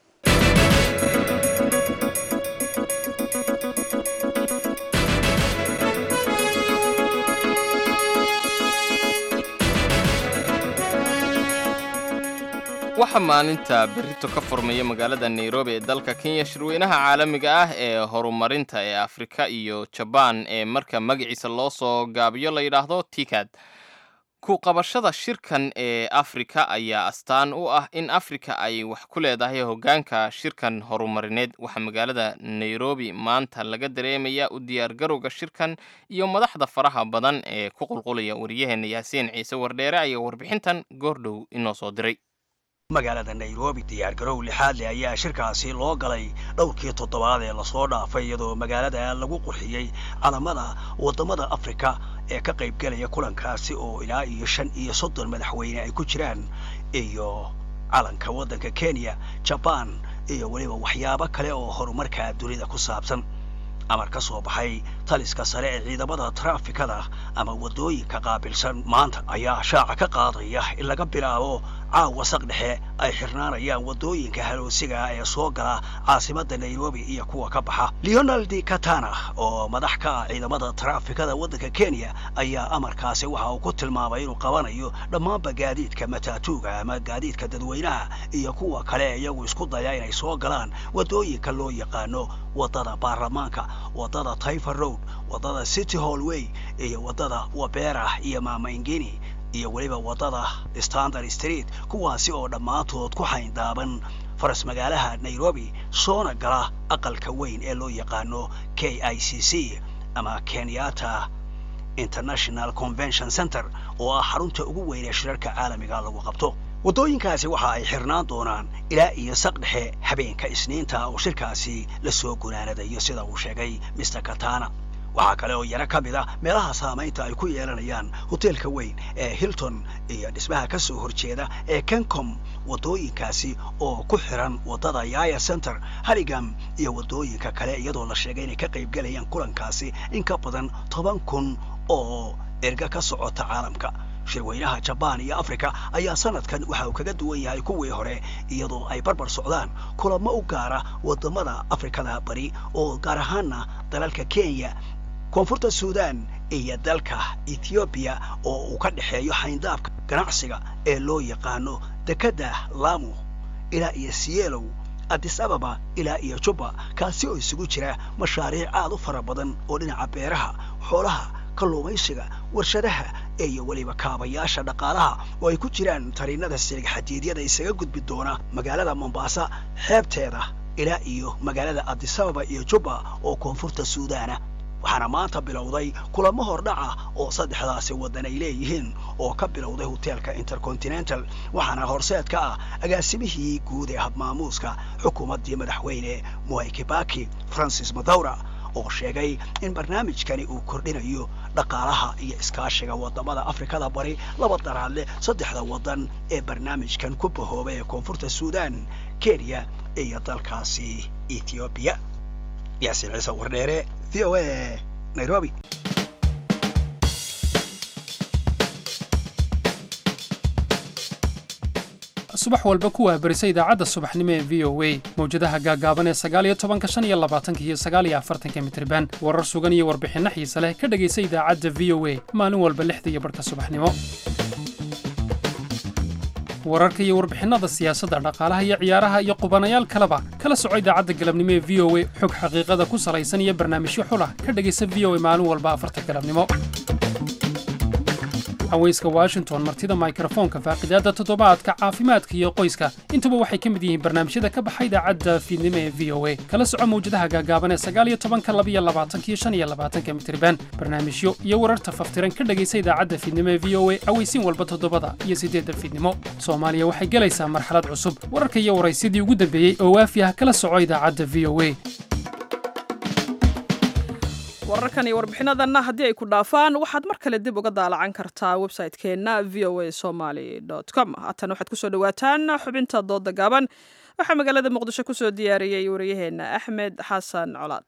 waxaa maalinta berrito ka furmaya magaalada nairobi ee dalka kenya shirweynaha caalamiga ah ee horumarinta ee afrika iyo jabaan ee marka magaciisa loo soo gaabiyo la yidhaahdo tikad ku qabashada shirkan ee afrika ayaa astaan u ah in afrika ay wax ku leedahay hoggaanka shirkan horumarineed waxaa magaalada nairobi maanta laga dareemaya u diyaargarowga shirkan iyo madaxda faraha badan ee ku qulqulaya waryaheena yaasiin ciise wardheere ayaa warbixintan goordhow inoo soo diray magaalada nairobi diyaargarow lixaadle ayaa shirkaasi loo galay dhowrkii toddobaad ee lasoo dhaafay iyadoo magaalada lagu qurxiyey calamada waddamada afrika ee ka qaybgelaya kulankaasi oo ilaa iyo shan iyo soddon madaxweyne ay ku jiraan iyo calanka waddanka kenya jabaan iyo weliba waxyaabo kale oo horumarka dunida ku saabsan amar ka soo baxay taliska sare ee ciidamada traafikada ama waddooyinka qaabilsan maanta ayaa shaaca ka qaadaya in laga bilaabo caawa saq dhexe ay xirnaanayaan waddooyinka haloosiga ee soo gala caasimadda nairobi iyo kuwa ka baxa leonald katana oo madax ka ah ciidamada traafikada waddanka kenya ayaa amarkaasi waxa uu ku tilmaamay inuu qabanayo dhammaanba gaadiidka mataatuuga ama gaadiidka dadweynaha iyo kuwa kale iyagu isku daya inay soo galaan waddooyinka loo yaqaano waddada baarlamaanka waddada taifer road waddada city hallway iyo waddada wabera iyo maamaingini iyo weliba waddada standard street kuwaasi oo dhammaantood ku xayndaaban faras magaalaha nairobi soona gala aqalka weyn ee loo yaqaano k i c c ama kenyatta international convention center oo ah xarunta ugu weyn ee shirarka caalamiga lagu qabto waddooyinkaasi waxa ay xirnaan doonaan ilaa iyo saq dhexe habeenka isniinta oo shirkaasi la soo gunaanadayo sida uu sheegay mr katana waxaa kale oo yaro ka mid ah meelaha saamaynta ay ku yeelanayaan hoteelka weyn ee hilton iyo dhismaha ka soo horjeeda ee kencom waddooyinkaasi oo ku xiran waddada yaya center harigam iyo waddooyinka kale iyadoo la sheegay inay ka qaybgelayaan kulankaasi in ka badan toban kun oo erga ka socota caalamka shirweynaha jabaan iyo africa ayaa sanadkan waxa uu kaga duwan yahay kuwii hore iyadoo ay barbar socdaan kulamo u gaara waddamada afrikada bari oo gaar ahaana dalalka kenya koonfurta suudan iyo dalka ethoobiya oo uu ka dhexeeyo xayndaabka ganacsiga ee loo yaqaano dekedda lamu ilaa iyo sielow addis ababa ilaa iyo jubba kaasi oo isugu jira mashaariic aad u fara badan oo dhinaca beeraha xoolaha kalluumaysiga warshadaha iyo weliba kaabayaasha dhaqaalaha oo ay ku jiraan tariinada silig xadiidyada isaga gudbi doona magaalada mombaasa xeebteeda ilaa iyo magaalada addisababa iyo jubba oo koonfurta suudaana waxaana maanta bilowday kulamo hordhaca oo saddexdaasi waddan ay leeyihiin oo ka bilowday hoteelka intercontinental waxaana horseed ka ah agaasimihii guud ee habmaamuuska xukuumaddii madaxweyne mwai kibaki francis madawra oo sheegay in barnaamijkani uu kordhinayo dhaqaalaha iyo iskaashiga waddamada afrikada bari laba daraadle saddexda waddan ee barnaamijkan ku bahoobay ee koonfurta suudan kenya iyo dalkaasi ethoobiya yaasiin ciise wardheere v o a nairobi subax walba ku waabarisa idaacadda subaxnimo ee v o a mawjadaha gaagaaban ee sagaaliyo tobanka shan iyo labaatanka iyo sagaaliyo afartanka mitriban warar sugan iyo warbixinno xiise leh ka dhegaysa idaacadda v o a maalin walba lixda iyo barhka subaxnimo wararka iyo warbixinnada siyaasadda dhaqaalaha iyo ciyaaraha iyo qubanayaal kaleba kala soco idaacadda galabnimo ee v o a xog xaqiiqada ku salaysan iyo barnaamijyo xulah ka dhegaysa v o a maalin walba afarta galabnimo haweyska washington martida mikrofoonka faaqidaadda toddobaadka caafimaadka iyo qoyska intuba waxay ka mid yihiin barnaamijyada ka baxa idaacadda fiidnimo ee v o a kala soco mawjadaha gaagaaban ee sagaaliyo tobanka labiyo labaatanka iyo shan iyo labaatanka mitriban barnaamijyo iyo wararta faftiran ka dhegaysa idaacadda fiidnimo ee v o a aweysiin walba toddobada iyo siddeedda fiidnimo soomaaliya waxay gelaysaa marxalad cusub wararka iyo waraysyadii ugu dambeeyey oo waafi ah kala soco idaacadda v o a wararkan iyo warbixinadanna haddii ay ku dhaafaan waxaad mar kale dib uga daalacan kartaa website-keenna v o a somaly com haatan waxaad kusoo dhawaataan xubinta dooda gaaban waxaa magaalada muqdisho kusoo diyaariyey wariyaheenna axmed xasan colaad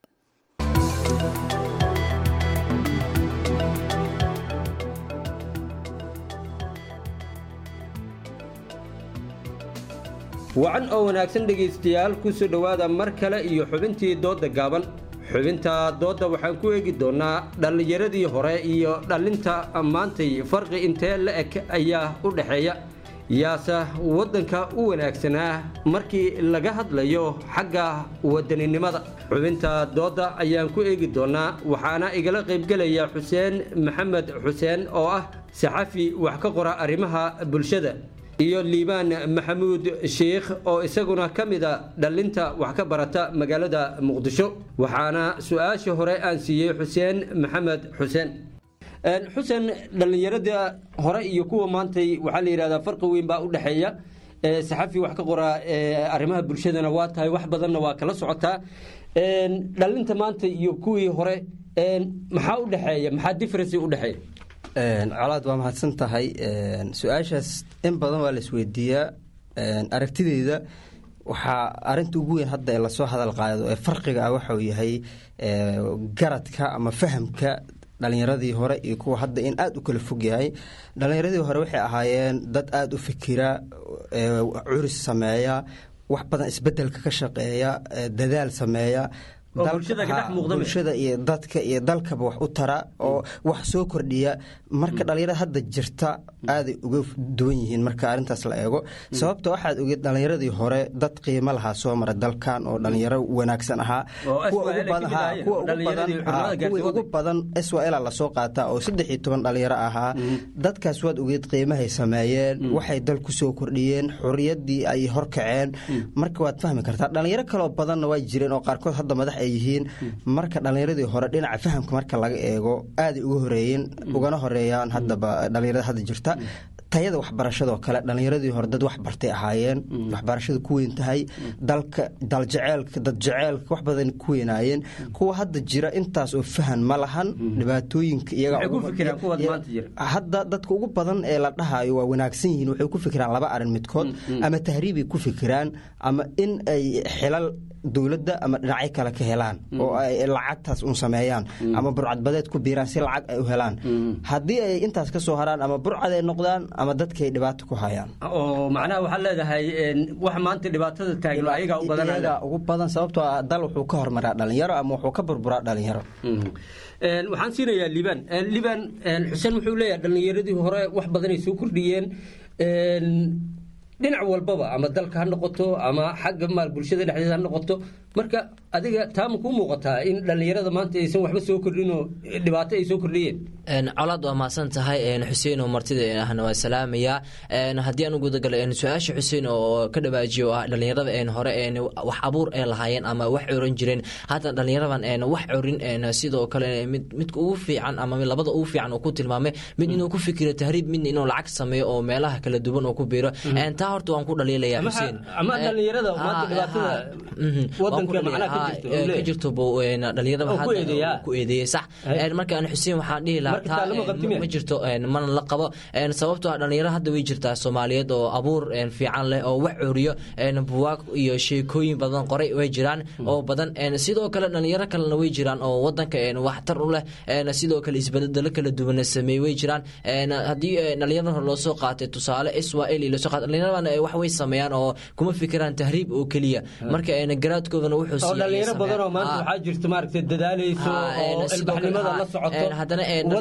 wacan oo wanaagsan dhegaystayaal kusoo dhowaada mar kale iyo xubintii doodda gaaban xubinta doodda waxaan ku eegi doonnaa dhallinyaradii hore iyo dhallinta maantay farqi intee la eg ayaa u dhexeeya yaase waddanka u wanaagsanaa markii laga hadlayo xagga wadaninimada xubinta doodda ayaan ku eegi doonnaa waxaana igala qaybgelaya xuseen maxamed xuseen oo ah saxafi wax ka qora arrimaha bulshada iyo liibaan maxamuud sheikh oo isaguna ka mida dhallinta wax ka barata magaalada muqdisho waxaana su-aashii hore aan siiyey xuseen maxamed xuseen xuseen dhallinyarada hore iyo kuwa maantay waxaa la yidhahdaa farqi weyn baa u dhexeeya saxafi wax ka qora arrimaha bulshadana waa tahay wax badanna waa kala socotaa dhallinta maanta iyo kuwii hore maxaa u dhexeeya maxaa differency u dhexeeya colaad waa mahadsan tahay su-aashaas in badan waa la isweydiiyaa aragtideyda waxaa arinta ugu weyn hadda ee lasoo hadal qaado ee farqiga ah waxau yahay garadka ama fahamka dhalinyaradii hore iyo kuwa hadda in aada u kala fog yahay dhalinyaradii hore waxay ahaayeen dad aada u fikira curis sameeya wax badan isbedelka ka shaqeeya dadaal sameeya bulshada iyo dadka iyo dalkaba wax u tara oo wax soo kordhiya marka dhalinyarada hadda jirta aaday uga duwan yihiin marka arintaas la eego sababta waxaad ogeed dhalinyaradii hore dad qiimo lahaa soo mara dalkan oo dhalinyaro wanaagsan ahaa kuwii ugu badan swal lasoo qaataa oo saddex iyo toban dhalinyaro ahaa dadkaas waad ogeed qiimahay sameeyeen waxay dal ku soo kordhiyeen xoriyadii ay horkaceen marka waad fahmi kartaa dhalinyaro kaloo badanna waa jireen oo qaarkood hadda madax ay yihiin marka dhalinyaradii hore dhinaca fahamka marka laga eego aaday uga horeeyeen ugana horeeyaan haddaba dhalinyarada hadda jirta tayada waxbarashadoo kale dhalinyaradii hore dad wax bartay ahaayeen waxbarashada ku weyn tahay dalka daljeceelka dad jeceelka wax badan ku weynaayeen kuwa hadda jira intaas oo fahan ma lahan dhibaatooyinka iyahadda dadka ugu badan ee la dhahayo waa wanaagsan yihiin waxay ku fikiraan laba arin midkood ama tahriibay ku fikiraan ama in ay xilal dowladda ama dhinacyo kale ka helaan oo ay lacagtaas un sameeyaan ama burcadbadeed ku biiraan si lacag ay u helaan haddii ay intaas ka soo haraan ama burcad ay noqdaan ama dadkay dhibaato ku hayaan oo macnaha waxaad leedahay wax maanta dhibaatada taagan ayagaa u badan ugu badan sababtoo ah dal wuxuu ka hormaraa dhalinyaro ama wuxuu ka burburaa dhalinyaro waxaan siinayaa liban liban xuseen wuxuu leeyahay dhalinyaradii hore wax badanay soo kordhiyeen dhinac walbaba ama dalka ha noqoto ama xagga maal bulshada dhexdeeda ha noqoto marka adiga taama kuu muuqataa in dhallinyarada maanta aysan waxba soo kordhinoo dhibaato ay soo kordhiyeen colaad waa mahadsan tahay xuseen oo martida ahna waa salaamayaa haddii aan u gudagalo su-aasha xuseen oo ka dhawaajiyo oo ah dhallinyarada hore wax abuur ay lahaayeen ama wax coran jireen haatan dhallinyaradan wax corin sidoo kale midka ugu fiican ama labada ugu fiican oo ku tilmaamay mid inuu ku fikiro tahriib midna inuu lacag sameeyo oo meelaha kala duwan oo ku biiro taa horta waan ku dhaliilaya xuseen ama dhallinyarada maanta dhibaatada wadanka macnaha ka jirto dhalinyarada ku eedeeyey sax marka aan xuseen waxaan dhihi lahaa ma jirto mana la qabo sababtoo ah dhalinyaro hadda way jirtaa soomaaliyeed oo abuur fiican leh oo wax curiyo buwaag iyo sheekooyin badan qoray way jiraan oo badan sidoo kale dhalinyaro kalena way jiraan oo wadanka waxtar u leh sidoo kale isbedelo kala duwan sameey way jiraan haddii dhalinyarada hore loo soo qaatay tusaale israel iyo lasoo qaatay dhalinyaradan wax way sameeyaan oo kuma fikiraan tahriib oo keliya marka garaadkoodana wuxuu dhalinyaro badan oo maanta waxaa jirta maaragtay dadaalayso oo ilbaxnimada la socoto haddana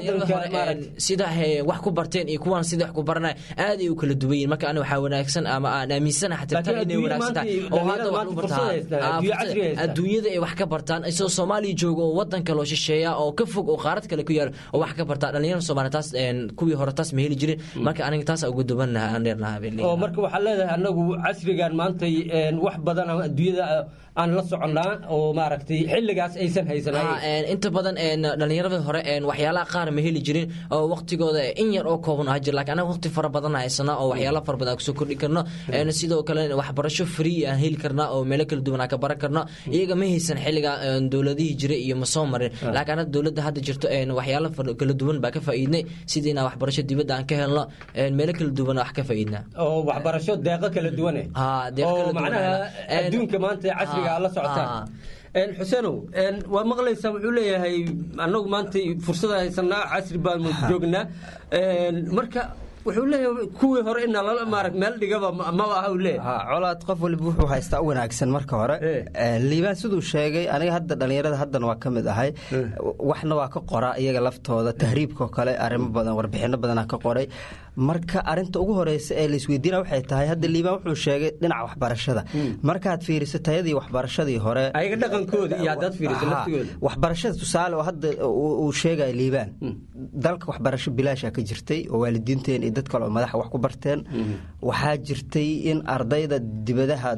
sida wax ku barteen iyo kuwan sida wax ku baranay aad ay u kala duwan yihin marka ani waxaa wanaagsan ama aan aaminsanaha xataa tan inay wanaagsan tahay oo hadda wax u bartaan adduunyada ay wax ka bartaan isagoo soomaaliya jooga oo wadan kale oo shisheeya oo ka fog oo qaarad kale ku yaal oo wax ka bartaan dhalinyarada soomaaliya taas kuwii hore taas ma heli jirin marka aniga taas ugu dubannaha aan dheernaha oo marka waxaa leedahay anagu casrigan maantay wax badan adduunyada aan la soconnaa oo maaragtay xilligaas aysan haysan inta badan dhalinyarada hore waxyaalaha qaar ma heli jirin oo waqtigooda in yar oo kooban ah jir laakiin anaga waqti fara badan haysana oo waxyaala fara badan aan kusoo kordhi karno sidoo kale waxbarasho free aan heli karnaa oo meelo kala duwan aan ka baran karno iyaga ma haysan xilliga dowladihii jiray iyo ma soo marin laakiin anaga dowladda hadda jirto waxyaala kala duwan baa ka faa'iidnay sidii inaan waxbarasho dibadda aan ka helno meelo kala duwan wax ka faa'iidnaa oo waxbarasho deeqo kala duwane oo macnaha adduunka maanta casriga la socotaan xuseenow waa maqlaysaa wuxuu leeyahay annagu maanta fursada haysanaa casri baanu joognaa marka wuxuu leeyahay kuwii hore in maarag meel dhigaba maba aha uu leeyahay colaad qof waliba wuxuu haystaa u wanaagsan marka hore liibaan siduu sheegay aniga hadda dhalinyarada haddana waa ka mid ahay waxna waa ka qoraa iyaga laftooda tahriibkao kale arrimo badan warbixino badanaa ka qoray marka arinta ugu horeysa ee laisweydiina waxay tahay hadda liibaan wuxuu sheegay dhinaca waxbarashada markaad fiiriso tayadii waxbarashadii hore ayaga dhaqankooda iyo haddaad fiiriso laftigooda waxbarashada tusaale oo hadda uu sheegaya liibaan dalka waxbarasho bilaasha ka jirtay oo waalidiinteen iyo dad kale oo madaxa wax ku barteen waxaa jirtay in ardayda dibadaha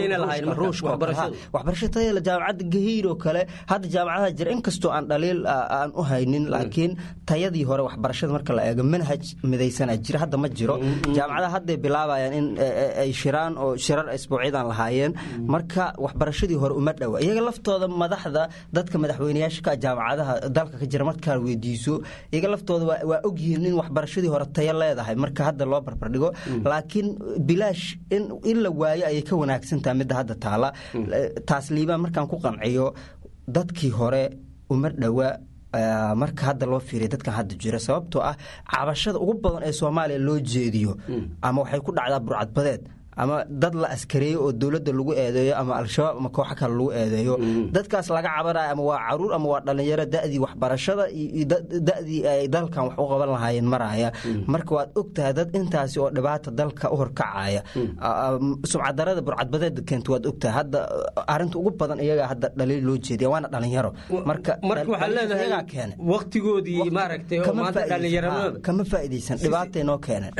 waxbarasho tayala jaamacadda gahiir oo kale hadda jaamacadaha jira inkastoo aan dhaliil aan u haynin laakiin tayadii hore waxbarashada marka la eego manhaj midaysana jira hadda ma jiro jaamacadaha hadday bilaabayaan in ay shiraan oo shirar isbuucyadan lahaayeen marka waxbarashadii hore uma dhowa iyaga laftooda madaxda dadka madaxweyneyaasha ka jaamacadaha dalka ka jira markaa weydiiso iyaga laftooda waa ogyihiin in waxbarashadii hore tayo leedahay marka hadda loo barbardhigo laakiin bilaash in la waayo ayay ka wanaagsantaha midda hadda taala taas liibaan markaan ku qanciyo dadkii hore uma dhowa marka hadda loo fiiriya dadkan hadda jira sababtoo ah cabashada ugu badan ee soomaaliya loo jeediyo ama waxay ku dhacdaa burcadbadeed ama dad la askareeyo oo dowladda lagu eedeeyo ama al-shabaab ama kooxo kale lagu eedeeyo dadkaas laga cabanayo ama waa caruur ama waa dhallinyaro da'dii waxbarashada iyo da'dii ay dalkan wax u qaban lahaayeen maraya marka waad ogtahay dad intaasi oo dhibaata dalka u horkacaya sumcadarada burcadbadeeda keenta waad ogtahay hadda arinta ugu badan iyagaa hadda dhaliil loo jeediya waana dhalinyaro marka marka waxaa leedahay waqtigoodii maaragtay oo maanta dhallinyaranimada kama faa'iidaysan dhibaatay noo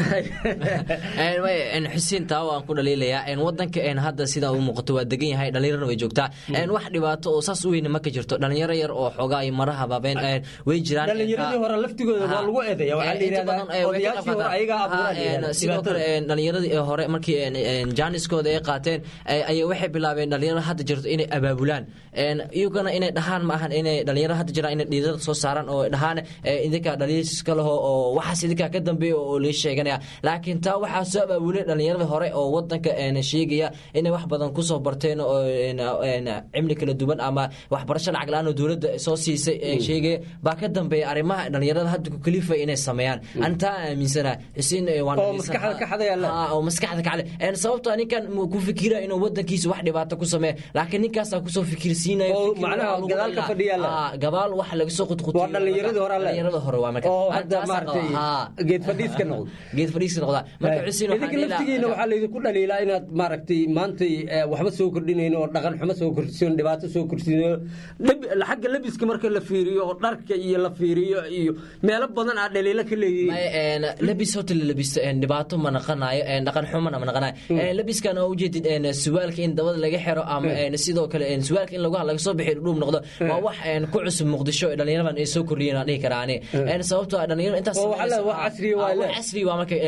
keeneen xuseen taa waan ku dhaliilayaa wadanka hadda sida u muuqato waa degan yahay dhalinyarana way joogtaa wax dhibaato oo saas u weyne ma ka jirto dhalinyaro yar oo xoogaa iyo mara habaabeen way jiraan dhalinyaradii hore laftigooda waa lagu eedeeya waxaa la yidhahdaa odayaashii hore ayagaa abuuraan sidoo kale dhalinyaradii hore markii jaaniskooda ay qaateen ayay waxay bilaabeen dhalinyaro hadda jirto inay abaabulaan iyagana inay dhahaan ma ahan inay dhalinyaro hadda jiraan inay dhiirada soo saaraan oo dhahaan idinka dhaliiska leho oo waxaas idinkaa ka dambeeya oo lii sheeganaya laakiin taa waxaa soo abaabulay dhalinyarada hore oo wadanka sheegaya inay wax badan kusoo barteen oo cimri kala duwan ama waxbarasho lacag la-aan oo dowladda soo siisay sheegaya baa ka dambeeya arrimaha dhalinyarada hadda ku kalifa inay sameeyaan antaa aaminsana xuseen oo maskaxda ka xadaya oo maskaxda ka xadaya sababtoo ninkan ku fikira inuu wadankiisa wax dhibaato ku sameeya laakiin ninkaasaa kusoo fikirsiinayo oo macnaha gadaal ka fadhiya gabaal wax laga soo qudqutiyo waa dhalinyaradii hore dhalinyarada hore waa marka oo hadda maaragtay geed fadhiiska noqdo geed fadhiiska noqda marka xuseen idinka laftigiina waxaa laydinku dhaliilaa inaad maaragtay maantay waxba soo kordhinayn oo dhaqan xumo soo kordhsiin dhibaato soo kordhsiin xagga labiska marka la fiiriyo oo dharka iyo la fiiriyo iyo meelo badan aad dhaliilo ka leeyihiin labis horta la labisto dhibaato ma naqanayo dhaqan xumona ma naqanayo labiskan oo ujeedid suwaalka in dabada laga xiro ama sidoo kale suwaalka in lagu laga soo bixiyo dhuub noqdo waa wax ku cusub muqdisho dhalinyaradan ay soo kordhiyeen aan dhihi karaa ani sababtoo ah dhalinyaro intaas casri waa casri waa marka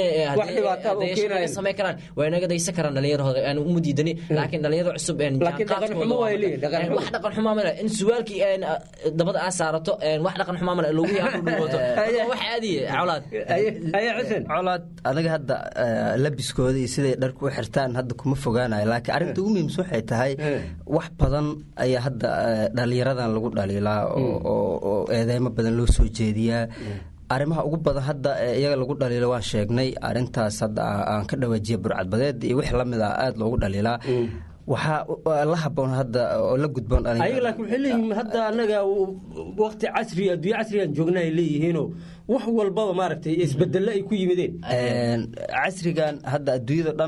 inay samey karaan way naga daysan karaan dhalinyarahooda aan uma diidani laakiin dhalinyarada cusub laakiin dhaqan xumo waa leeyihin wax dhaqan xumaa male in suwaalkii dabada aa saarato wax dhaqan xumaa male lagu yaa dhuubato wax caadiye colaad colaad adaga hadda labiskooda iyo siday dharku u xirtaan hadda kuma fogaanayo laakiin arrinta ugu muhiimsan waxay tahay wax badan ayaa hadda dhalinyaradan lagu dhaliilaa oo eedeymo badan loo soo jeediyaa arrimaha ugu badan hadda iyaga lagu dhaliilo waan sheegnay arintaas hadda aan ka dhawaajiya burcadbadeed iyo wix lamid a aada loogu dhaliilaa waxaa la haboon hadda oo la gudboon ayaga laakiin waxay leeyihiin hadda annaga waqti casri adduunyo casrigan joogna ay leeyihiinoo wax walbaba maaragtay isbedelle ay ku yimideen casrigan hadda adduunyada dhan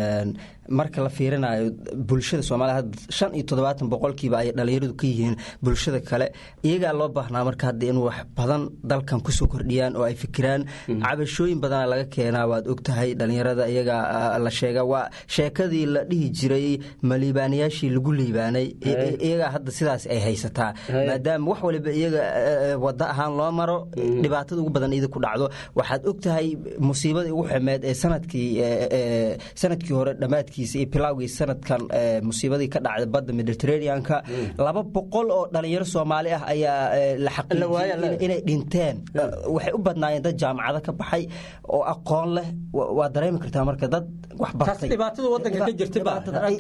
marka la fiirinayo bulshada soomaaliya hadda shan iyo toddobaatan boqolkiiba ay dhalinyaradu ka yihiin bulshada kale iyagaa loo baahnaa marka hadda in wax badan dalkan kusoo kordhiyaan oo ay fikiraan cabashooyin badana laga keenaa waad ogtahay dhalinyarada iyagaa la sheega waa sheekadii la dhihi jiray ma liibaanayaashii lagu liibaanay iyagaa hadda sidaas ay haysataa maadaama wax waliba iyaga wada ahaan loo maro dhibaatada ugu badan ida ku dhacdo waxaad ogtahay musiibadii ugu xumeed ee sanadkii sanadkii hore dhammaadkiisa iyo bilowgii sanadkan musiibadii ka dhacday badda mediterraneanka laba boqol oo dhalinyaro soomaali ah ayaa la xaqiijiyey inay dhinteen waxay u badnaayeen dad jaamacado ka baxay oo aqoon leh waa dareemi kartaa marka dad wax bartay dhibaatada wadanka ka jirtaba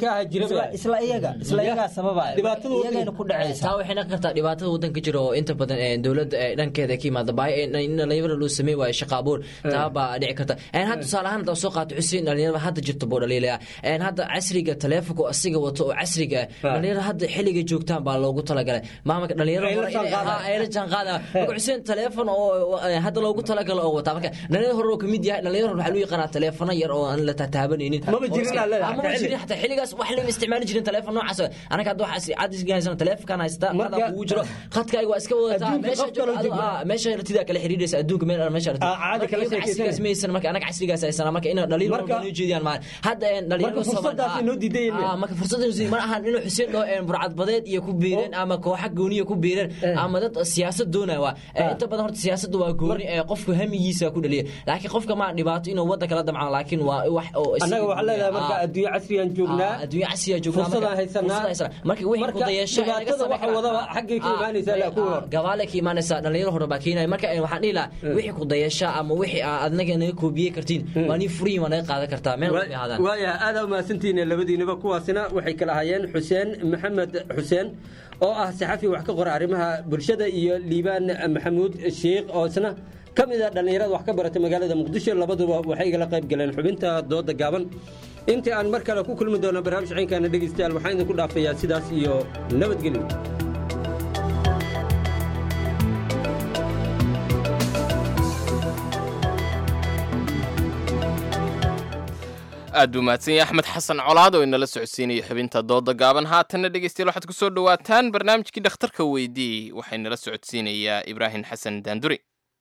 isla iyaga isla iyagaa sababaya iyagayna ku dhacaysa taa waxay noqon kartaa dhibaatada wadanka jira oo inta badan dowladda dhankeeda ka yimaada baahi in dhalinyarada loo sameyn waayo shaqa abuur taa baa dhici karta hadda tusaale ahaan hadda soo qaato xuseen dhalinyarada hadda jirta buu dhaliilaya hadda casriga taleefonka asiga wato oo casriga dhalinyarada hadda xilliga joogtaan baa loogu talagalay maamulka dhalinyarada ay la jaanqaadaya marka xuseen taleefon oo hadda loogu talagalo oo wataa marka dhalinyarada hore oo kamid yahay dhalinyarada waxaa loo yaqaanaa taleefano yar oo aan la tataabanaynin maba jirin maba jirin xataa xilligaas wax lama isticmaali jirin taleefon noocaas anaga hadda waxaa cadisga haysana taleefonkan haysta qadaa kugu jiro khadkaaga waa iska wadataa meesha ratidaa kala xiriiraysa adduunka meel meesha casrigaas maysan marka anaga casrigaas haysana marka ina dhaliil noo jeediyaan maa hadda dhalinyarada marka fursad ma ahan inuu xuseen dhoo burcadbadeed iyo ku biireen ama kooxa gooniya ku biireen ama dad siyaasad doonaya waa inta badan horta siyaasadda waa gooni qofku hamigiisa ku dhaliya laakiin qofka ma dhibaato inuu wadda kala damcaan laakiin waa wax oo annaga waxaa leedahay marka adduunye casriyaan joognaa adduunye casriya joognaa fursadaan haysanaa marka wixii ku dayasho dhibaatada waxa wadaba xaggay ka imaanaysaa laa kuwa hor gabaale ka imaanaysaa dhalinyaro hore baa keenaya marka waxaan dhihi lahaa wixii ku dayasho ama wixii adnaga naga koobiyey kartiin waa nii furiyin waa naga qaadan kartaa meel walba ahaadaan waayaha aada umahadsantihiin labadiinaba kuwaasina waxay kala hayeen xuseen maxamed xuseen oo ah saxafi wax ka qora arrimaha bulshada iyo liibaan maxamuud sheikh oo isna ka mid a dhallinyarada wax ka barata magaalada muqdisho labaduba waxay igala qayb galeen xubinta dooda gaaban intii aan mar kale ku kulmi doono barnaamij ciinkaana dhegeystayaal waxaan idinku dhaafayaa sidaas iyo nabadgelyo aad buu mahadsan yahay axmed xasan colaad oo inala socodsiinaya xubinta dooda gaaban haatanna dhegeystayaal waxaad ku soo dhowaataan barnaamijkii dhakhtarka weydii waxaa inala socodsiinayaa ibraahim xasan daanduri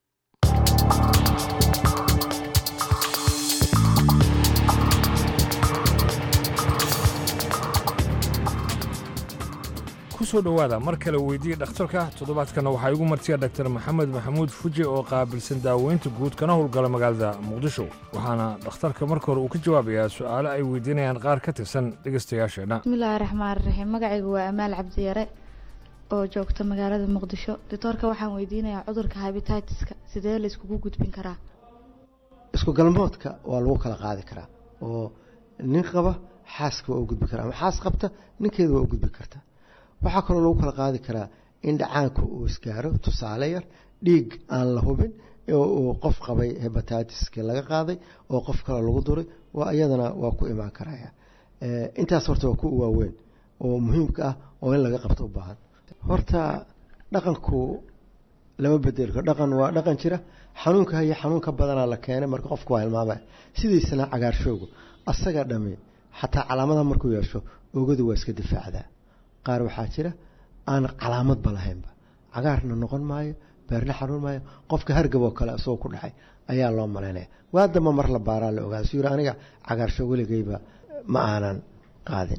kusoo dhowaada mar kale weydiiya dhakhtarka toddobaadkana waxaa igu martiya dhaktar maxamed maxamuud fuji oo qaabilsan daaweynta guud kana howlgala magaalada muqdisho waxaana dhakhtarka marka hore uu ka jawaabayaa su'aalo ay weydiinayaan qaar ka tirsan dhegaystayaasheenna bismillaahi raxmaan raxiim magacaygu waa amaal cabdiyare oo joogta magaalada muqdisho doctoorka waxaan weydiinayaa cudurka habititiska sidee la iskugu gudbin karaa isku galmoodka waa lagu kala qaadi karaa oo nin qaba xaaska waa u gudbi karaa ama xaas qabta ninkeeda waa u gudbi kartaa waxaa kaloo lagu kala qaadi karaa in dhacaanka uu isgaaro tusaale yar dhiig aan la hubin uu qof qabay hebatitiski laga qaaday oo qof kale lagu duray waa iyadana waa ku imaan karaya intaas horta waa ku waaweyn oo muhiimka ah oo in laga qabto u baahan horta dhaqanku lama bedelko dhaqan waa dhaqan jira xanuunka haya xanuunka badanaa la keenay marka qofku waa hilmaamaya sidiisana cagaarshoogu asaga dhami xataa calaamadaha markuu yeesho oogadu waa iska difaacdaa qaar waxaa jira aan calaamadba lahaynba cagaarna noqon maayo beerna xanuun maayo qofka hargab oo kale isagoo ku dhacay ayaa loo malaynaya waa damba mar la baaraa la ogaada suu yiri aniga cagaarsho weligayba ma aanan qaadin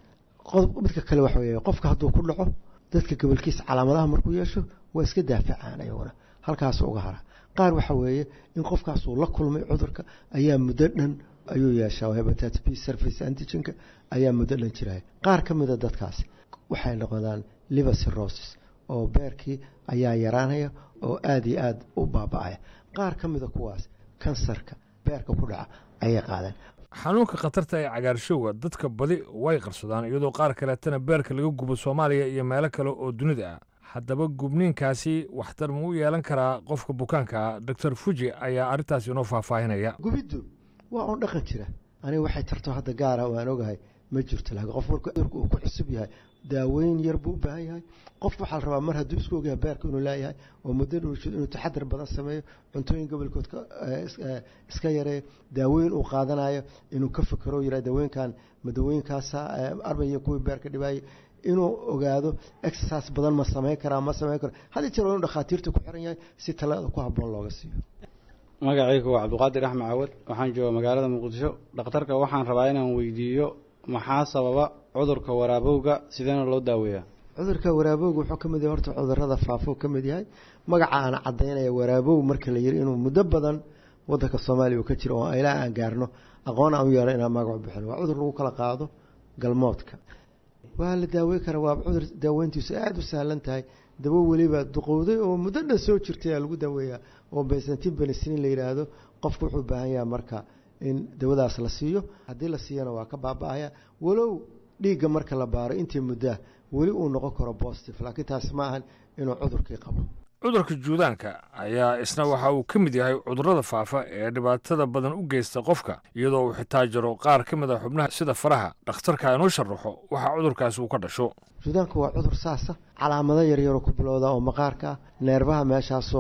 midka kale waxa weeye qofka hadduu ku dhaco dadka gobolkiisa calaamadaha markuu yeesho waa iska daafacaan ayaguna halkaas uga hara qaar waxa weeye in qofkaasuu la kulmay cudurka ayaa muddo dhan ayuu yeeshaa hepatitis b surface antigenka ayaa muddo dhan jiraya qaar ka mida dadkaasi waxay noqdaan liver cirrhosis oo beerkii ayaa yaraanaya oo aad iyo aad u baaba'aya qaar ka mida kuwaas kansarka beerka ku dhaca ayay qaadeen xanuunka khatarta ee cagaarshowga dadka badi way qarsadaan iyadoo qaar kaleetana beerka laga gubo soomaaliya iyo meelo kale oo dunida ah haddaba gubniinkaasi waxtar ma u yeelan karaa qofka bukaanka ah doctor fuji ayaa arrintaas inoo faahfaahinaya gubiddu waa oon dhaqan jira aniga waxay tarto hadda gaara waan ogahay ma jirto laakiin qof marka cudurka uu ku cusub yahay daaweyn yar buu u baahan yahay qof waxaa la rabaa mar hadduu isku ogyahay beerka inuu leeyahay oo muddo dhuusho inuu taxadar badan sameeyo cuntooyin gobolkood iska yareeyo daaweyn uu qaadanayo inuu ka fikero yira dawooyinkan ma dawooyinkaasa arbaya kuwii beerka dhibaayay inuu ogaado exercise badan ma samayn karaa ma samayn karo hadii jeer waa inuu dhakhaatiirta ku xiran yahay si talada ku habboon looga siiyo magacaygu waa cabdiqaadir axmed cawad waxaan jooga magaalada muqdisho dhakhtarka waxaan rabaa inaan weydiiyo maxaa sababa cudurka waraabowga sideena loo daaweeyaa cudurka waraabowga wuxuu ka mid yahay horta cudurada faafo ka mid yahay magaca aan cadaynaya waraabow marka la yiri inuu muddo badan wadanka soomaaliya uu ka jiro oo ilaa aan gaarno aqoon aan u yeelo inaan magacu bixin waa cudur lagu kala qaado galmoodka waa la daaweyn karaa waa cudur daaweyntiisu aada u sahlan tahay dawo weliba duqowday oo muddo dhan soo jirtay aa lagu daaweeyaa oo bensantin benisinin la yidhaahdo qofku wuxuu u baahan yahay marka in dawadaas la siiyo haddii la siiyana waa ka baaba-aya walow dhiigga marka la baaro intii muddaa weli uu noqon karo bositive laakiin taasi ma ahan inuu cudurkii qabo cudurka juudaanka ayaa isna waxa uu ka mid yahay cudurrada faafa ee dhibaatada badan u geysta qofka iyadoo uu xitaa jiro qaar ka mid a xubnaha sida faraha dhakhtarka inuu sharaxo waxa cudurkaasi uu ka dhasho juudaanku waa cudur saasa calaamado yaryaroo ku bilowda oo maqaarka ah neerbaha meeshaas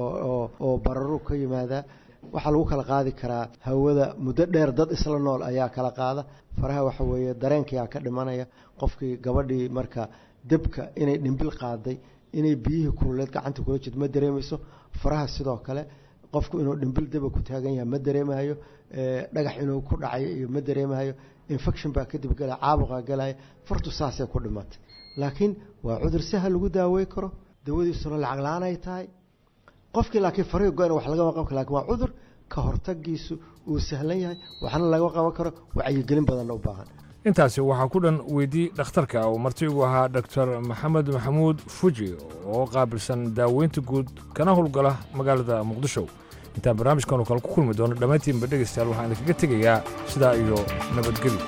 oo bararu ka yimaadaa waxaa lagu kala qaadi karaa hawada muddo dheer dad isla nool ayaa kala qaada faraha waxa weeye dareenkiyaa ka dhimanaya qofkii gabadhii marka debka inay dhimbil qaaday inay biyihii kululeed gacanta kula jirto ma dareemayso faraha sidoo kale qofku inuu dhimbil daba ku taagan yahay ma dareemayo dhagax inuu ku dhacayo iyo ma dareemayo infection baa kadib galaya caabuqaa galaya fartu saasay ku dhimatay laakiin waa cudur sahal lagu daawey karo dawadiisuna lacag la-aan ay tahay qofkii laakiin fariga go-an wax lagama qaban karo lakin waa cudur ka hortagiisu uu sahlan yahay waxna laga qaban karo wacyigelin badanna u baahan intaasi waxaa ku dhan weydii dhakhtarka uu martigu ahaa doctor maxamed maxamuud fuji oo qaabilsan daaweynta guud kana howlgala magaalada muqdisho intaan barnaamijkan oo kale ku kulmi doono dhammaantiinba dhegaystayaal waxaan idinkaga tegayaa sidaa iyo nabadgelyo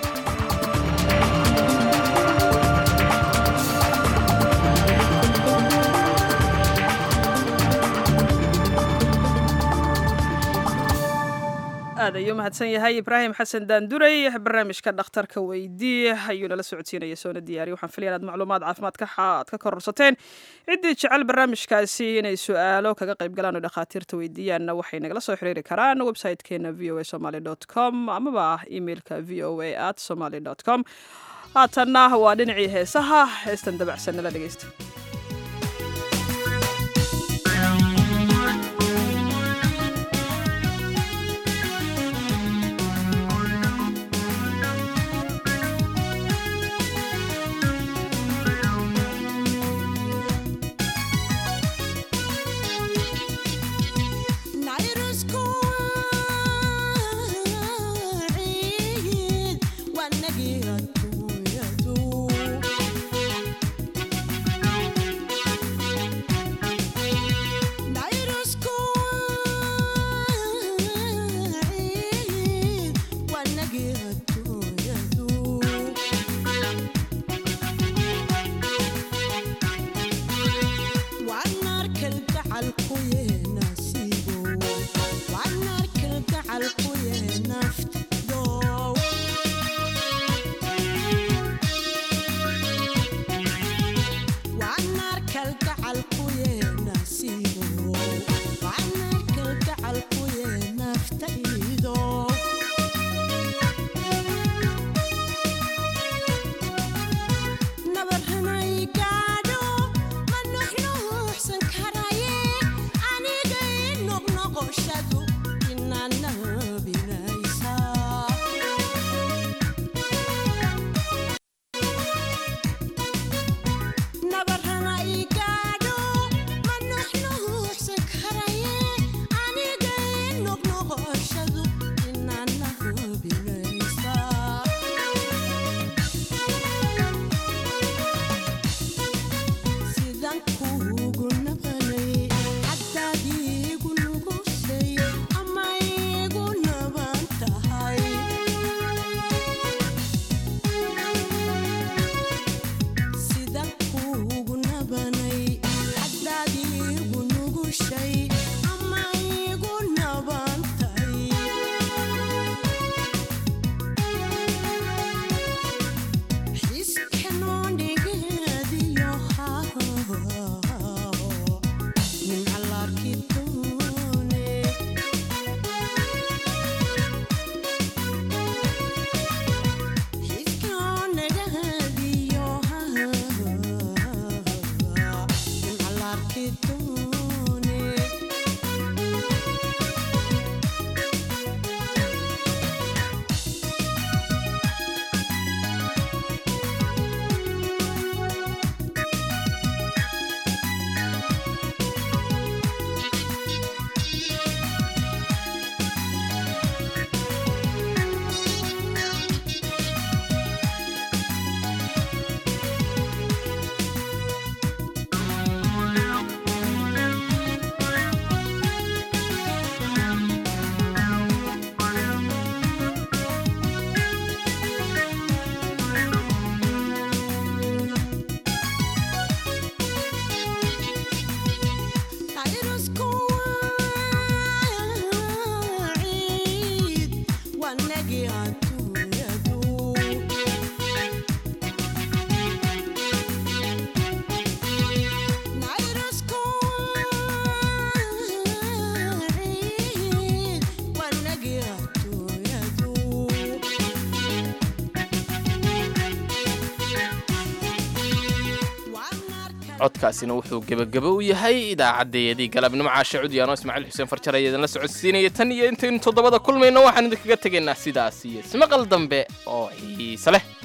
aad ayuu mahadsan yahay ibraahim xasan daanduray barnaamijka dhakhtarka weydii ayuu nala socodsiinaya soona diyaariy waxaan filaya inaad macluumaad caafimaad aad ka kororsateen ciddii jecel barnaamijkaasi inay su-aalo kaga qayb galaan oo dhakhaatiirta weydiiyaanna waxay nagala soo xiriiri karaan website-keena v o a somaly dot com amaba emailka v o a at somaly dot com haatanna waa dhinacii heesaha heestan dabacsan nala dhegeysta Wanna get a codkaasina wuxuu gebagabo u yahay idaacaddayadii galabnimo caashe cudyaano ismaaciil xuseen farjar ayaa idinla socodsiinaya tan iyo intaynu toddobada kulmayno waxaan idinkaga tegaynaa sidaas iyo ismaqal dambe oo xiise leh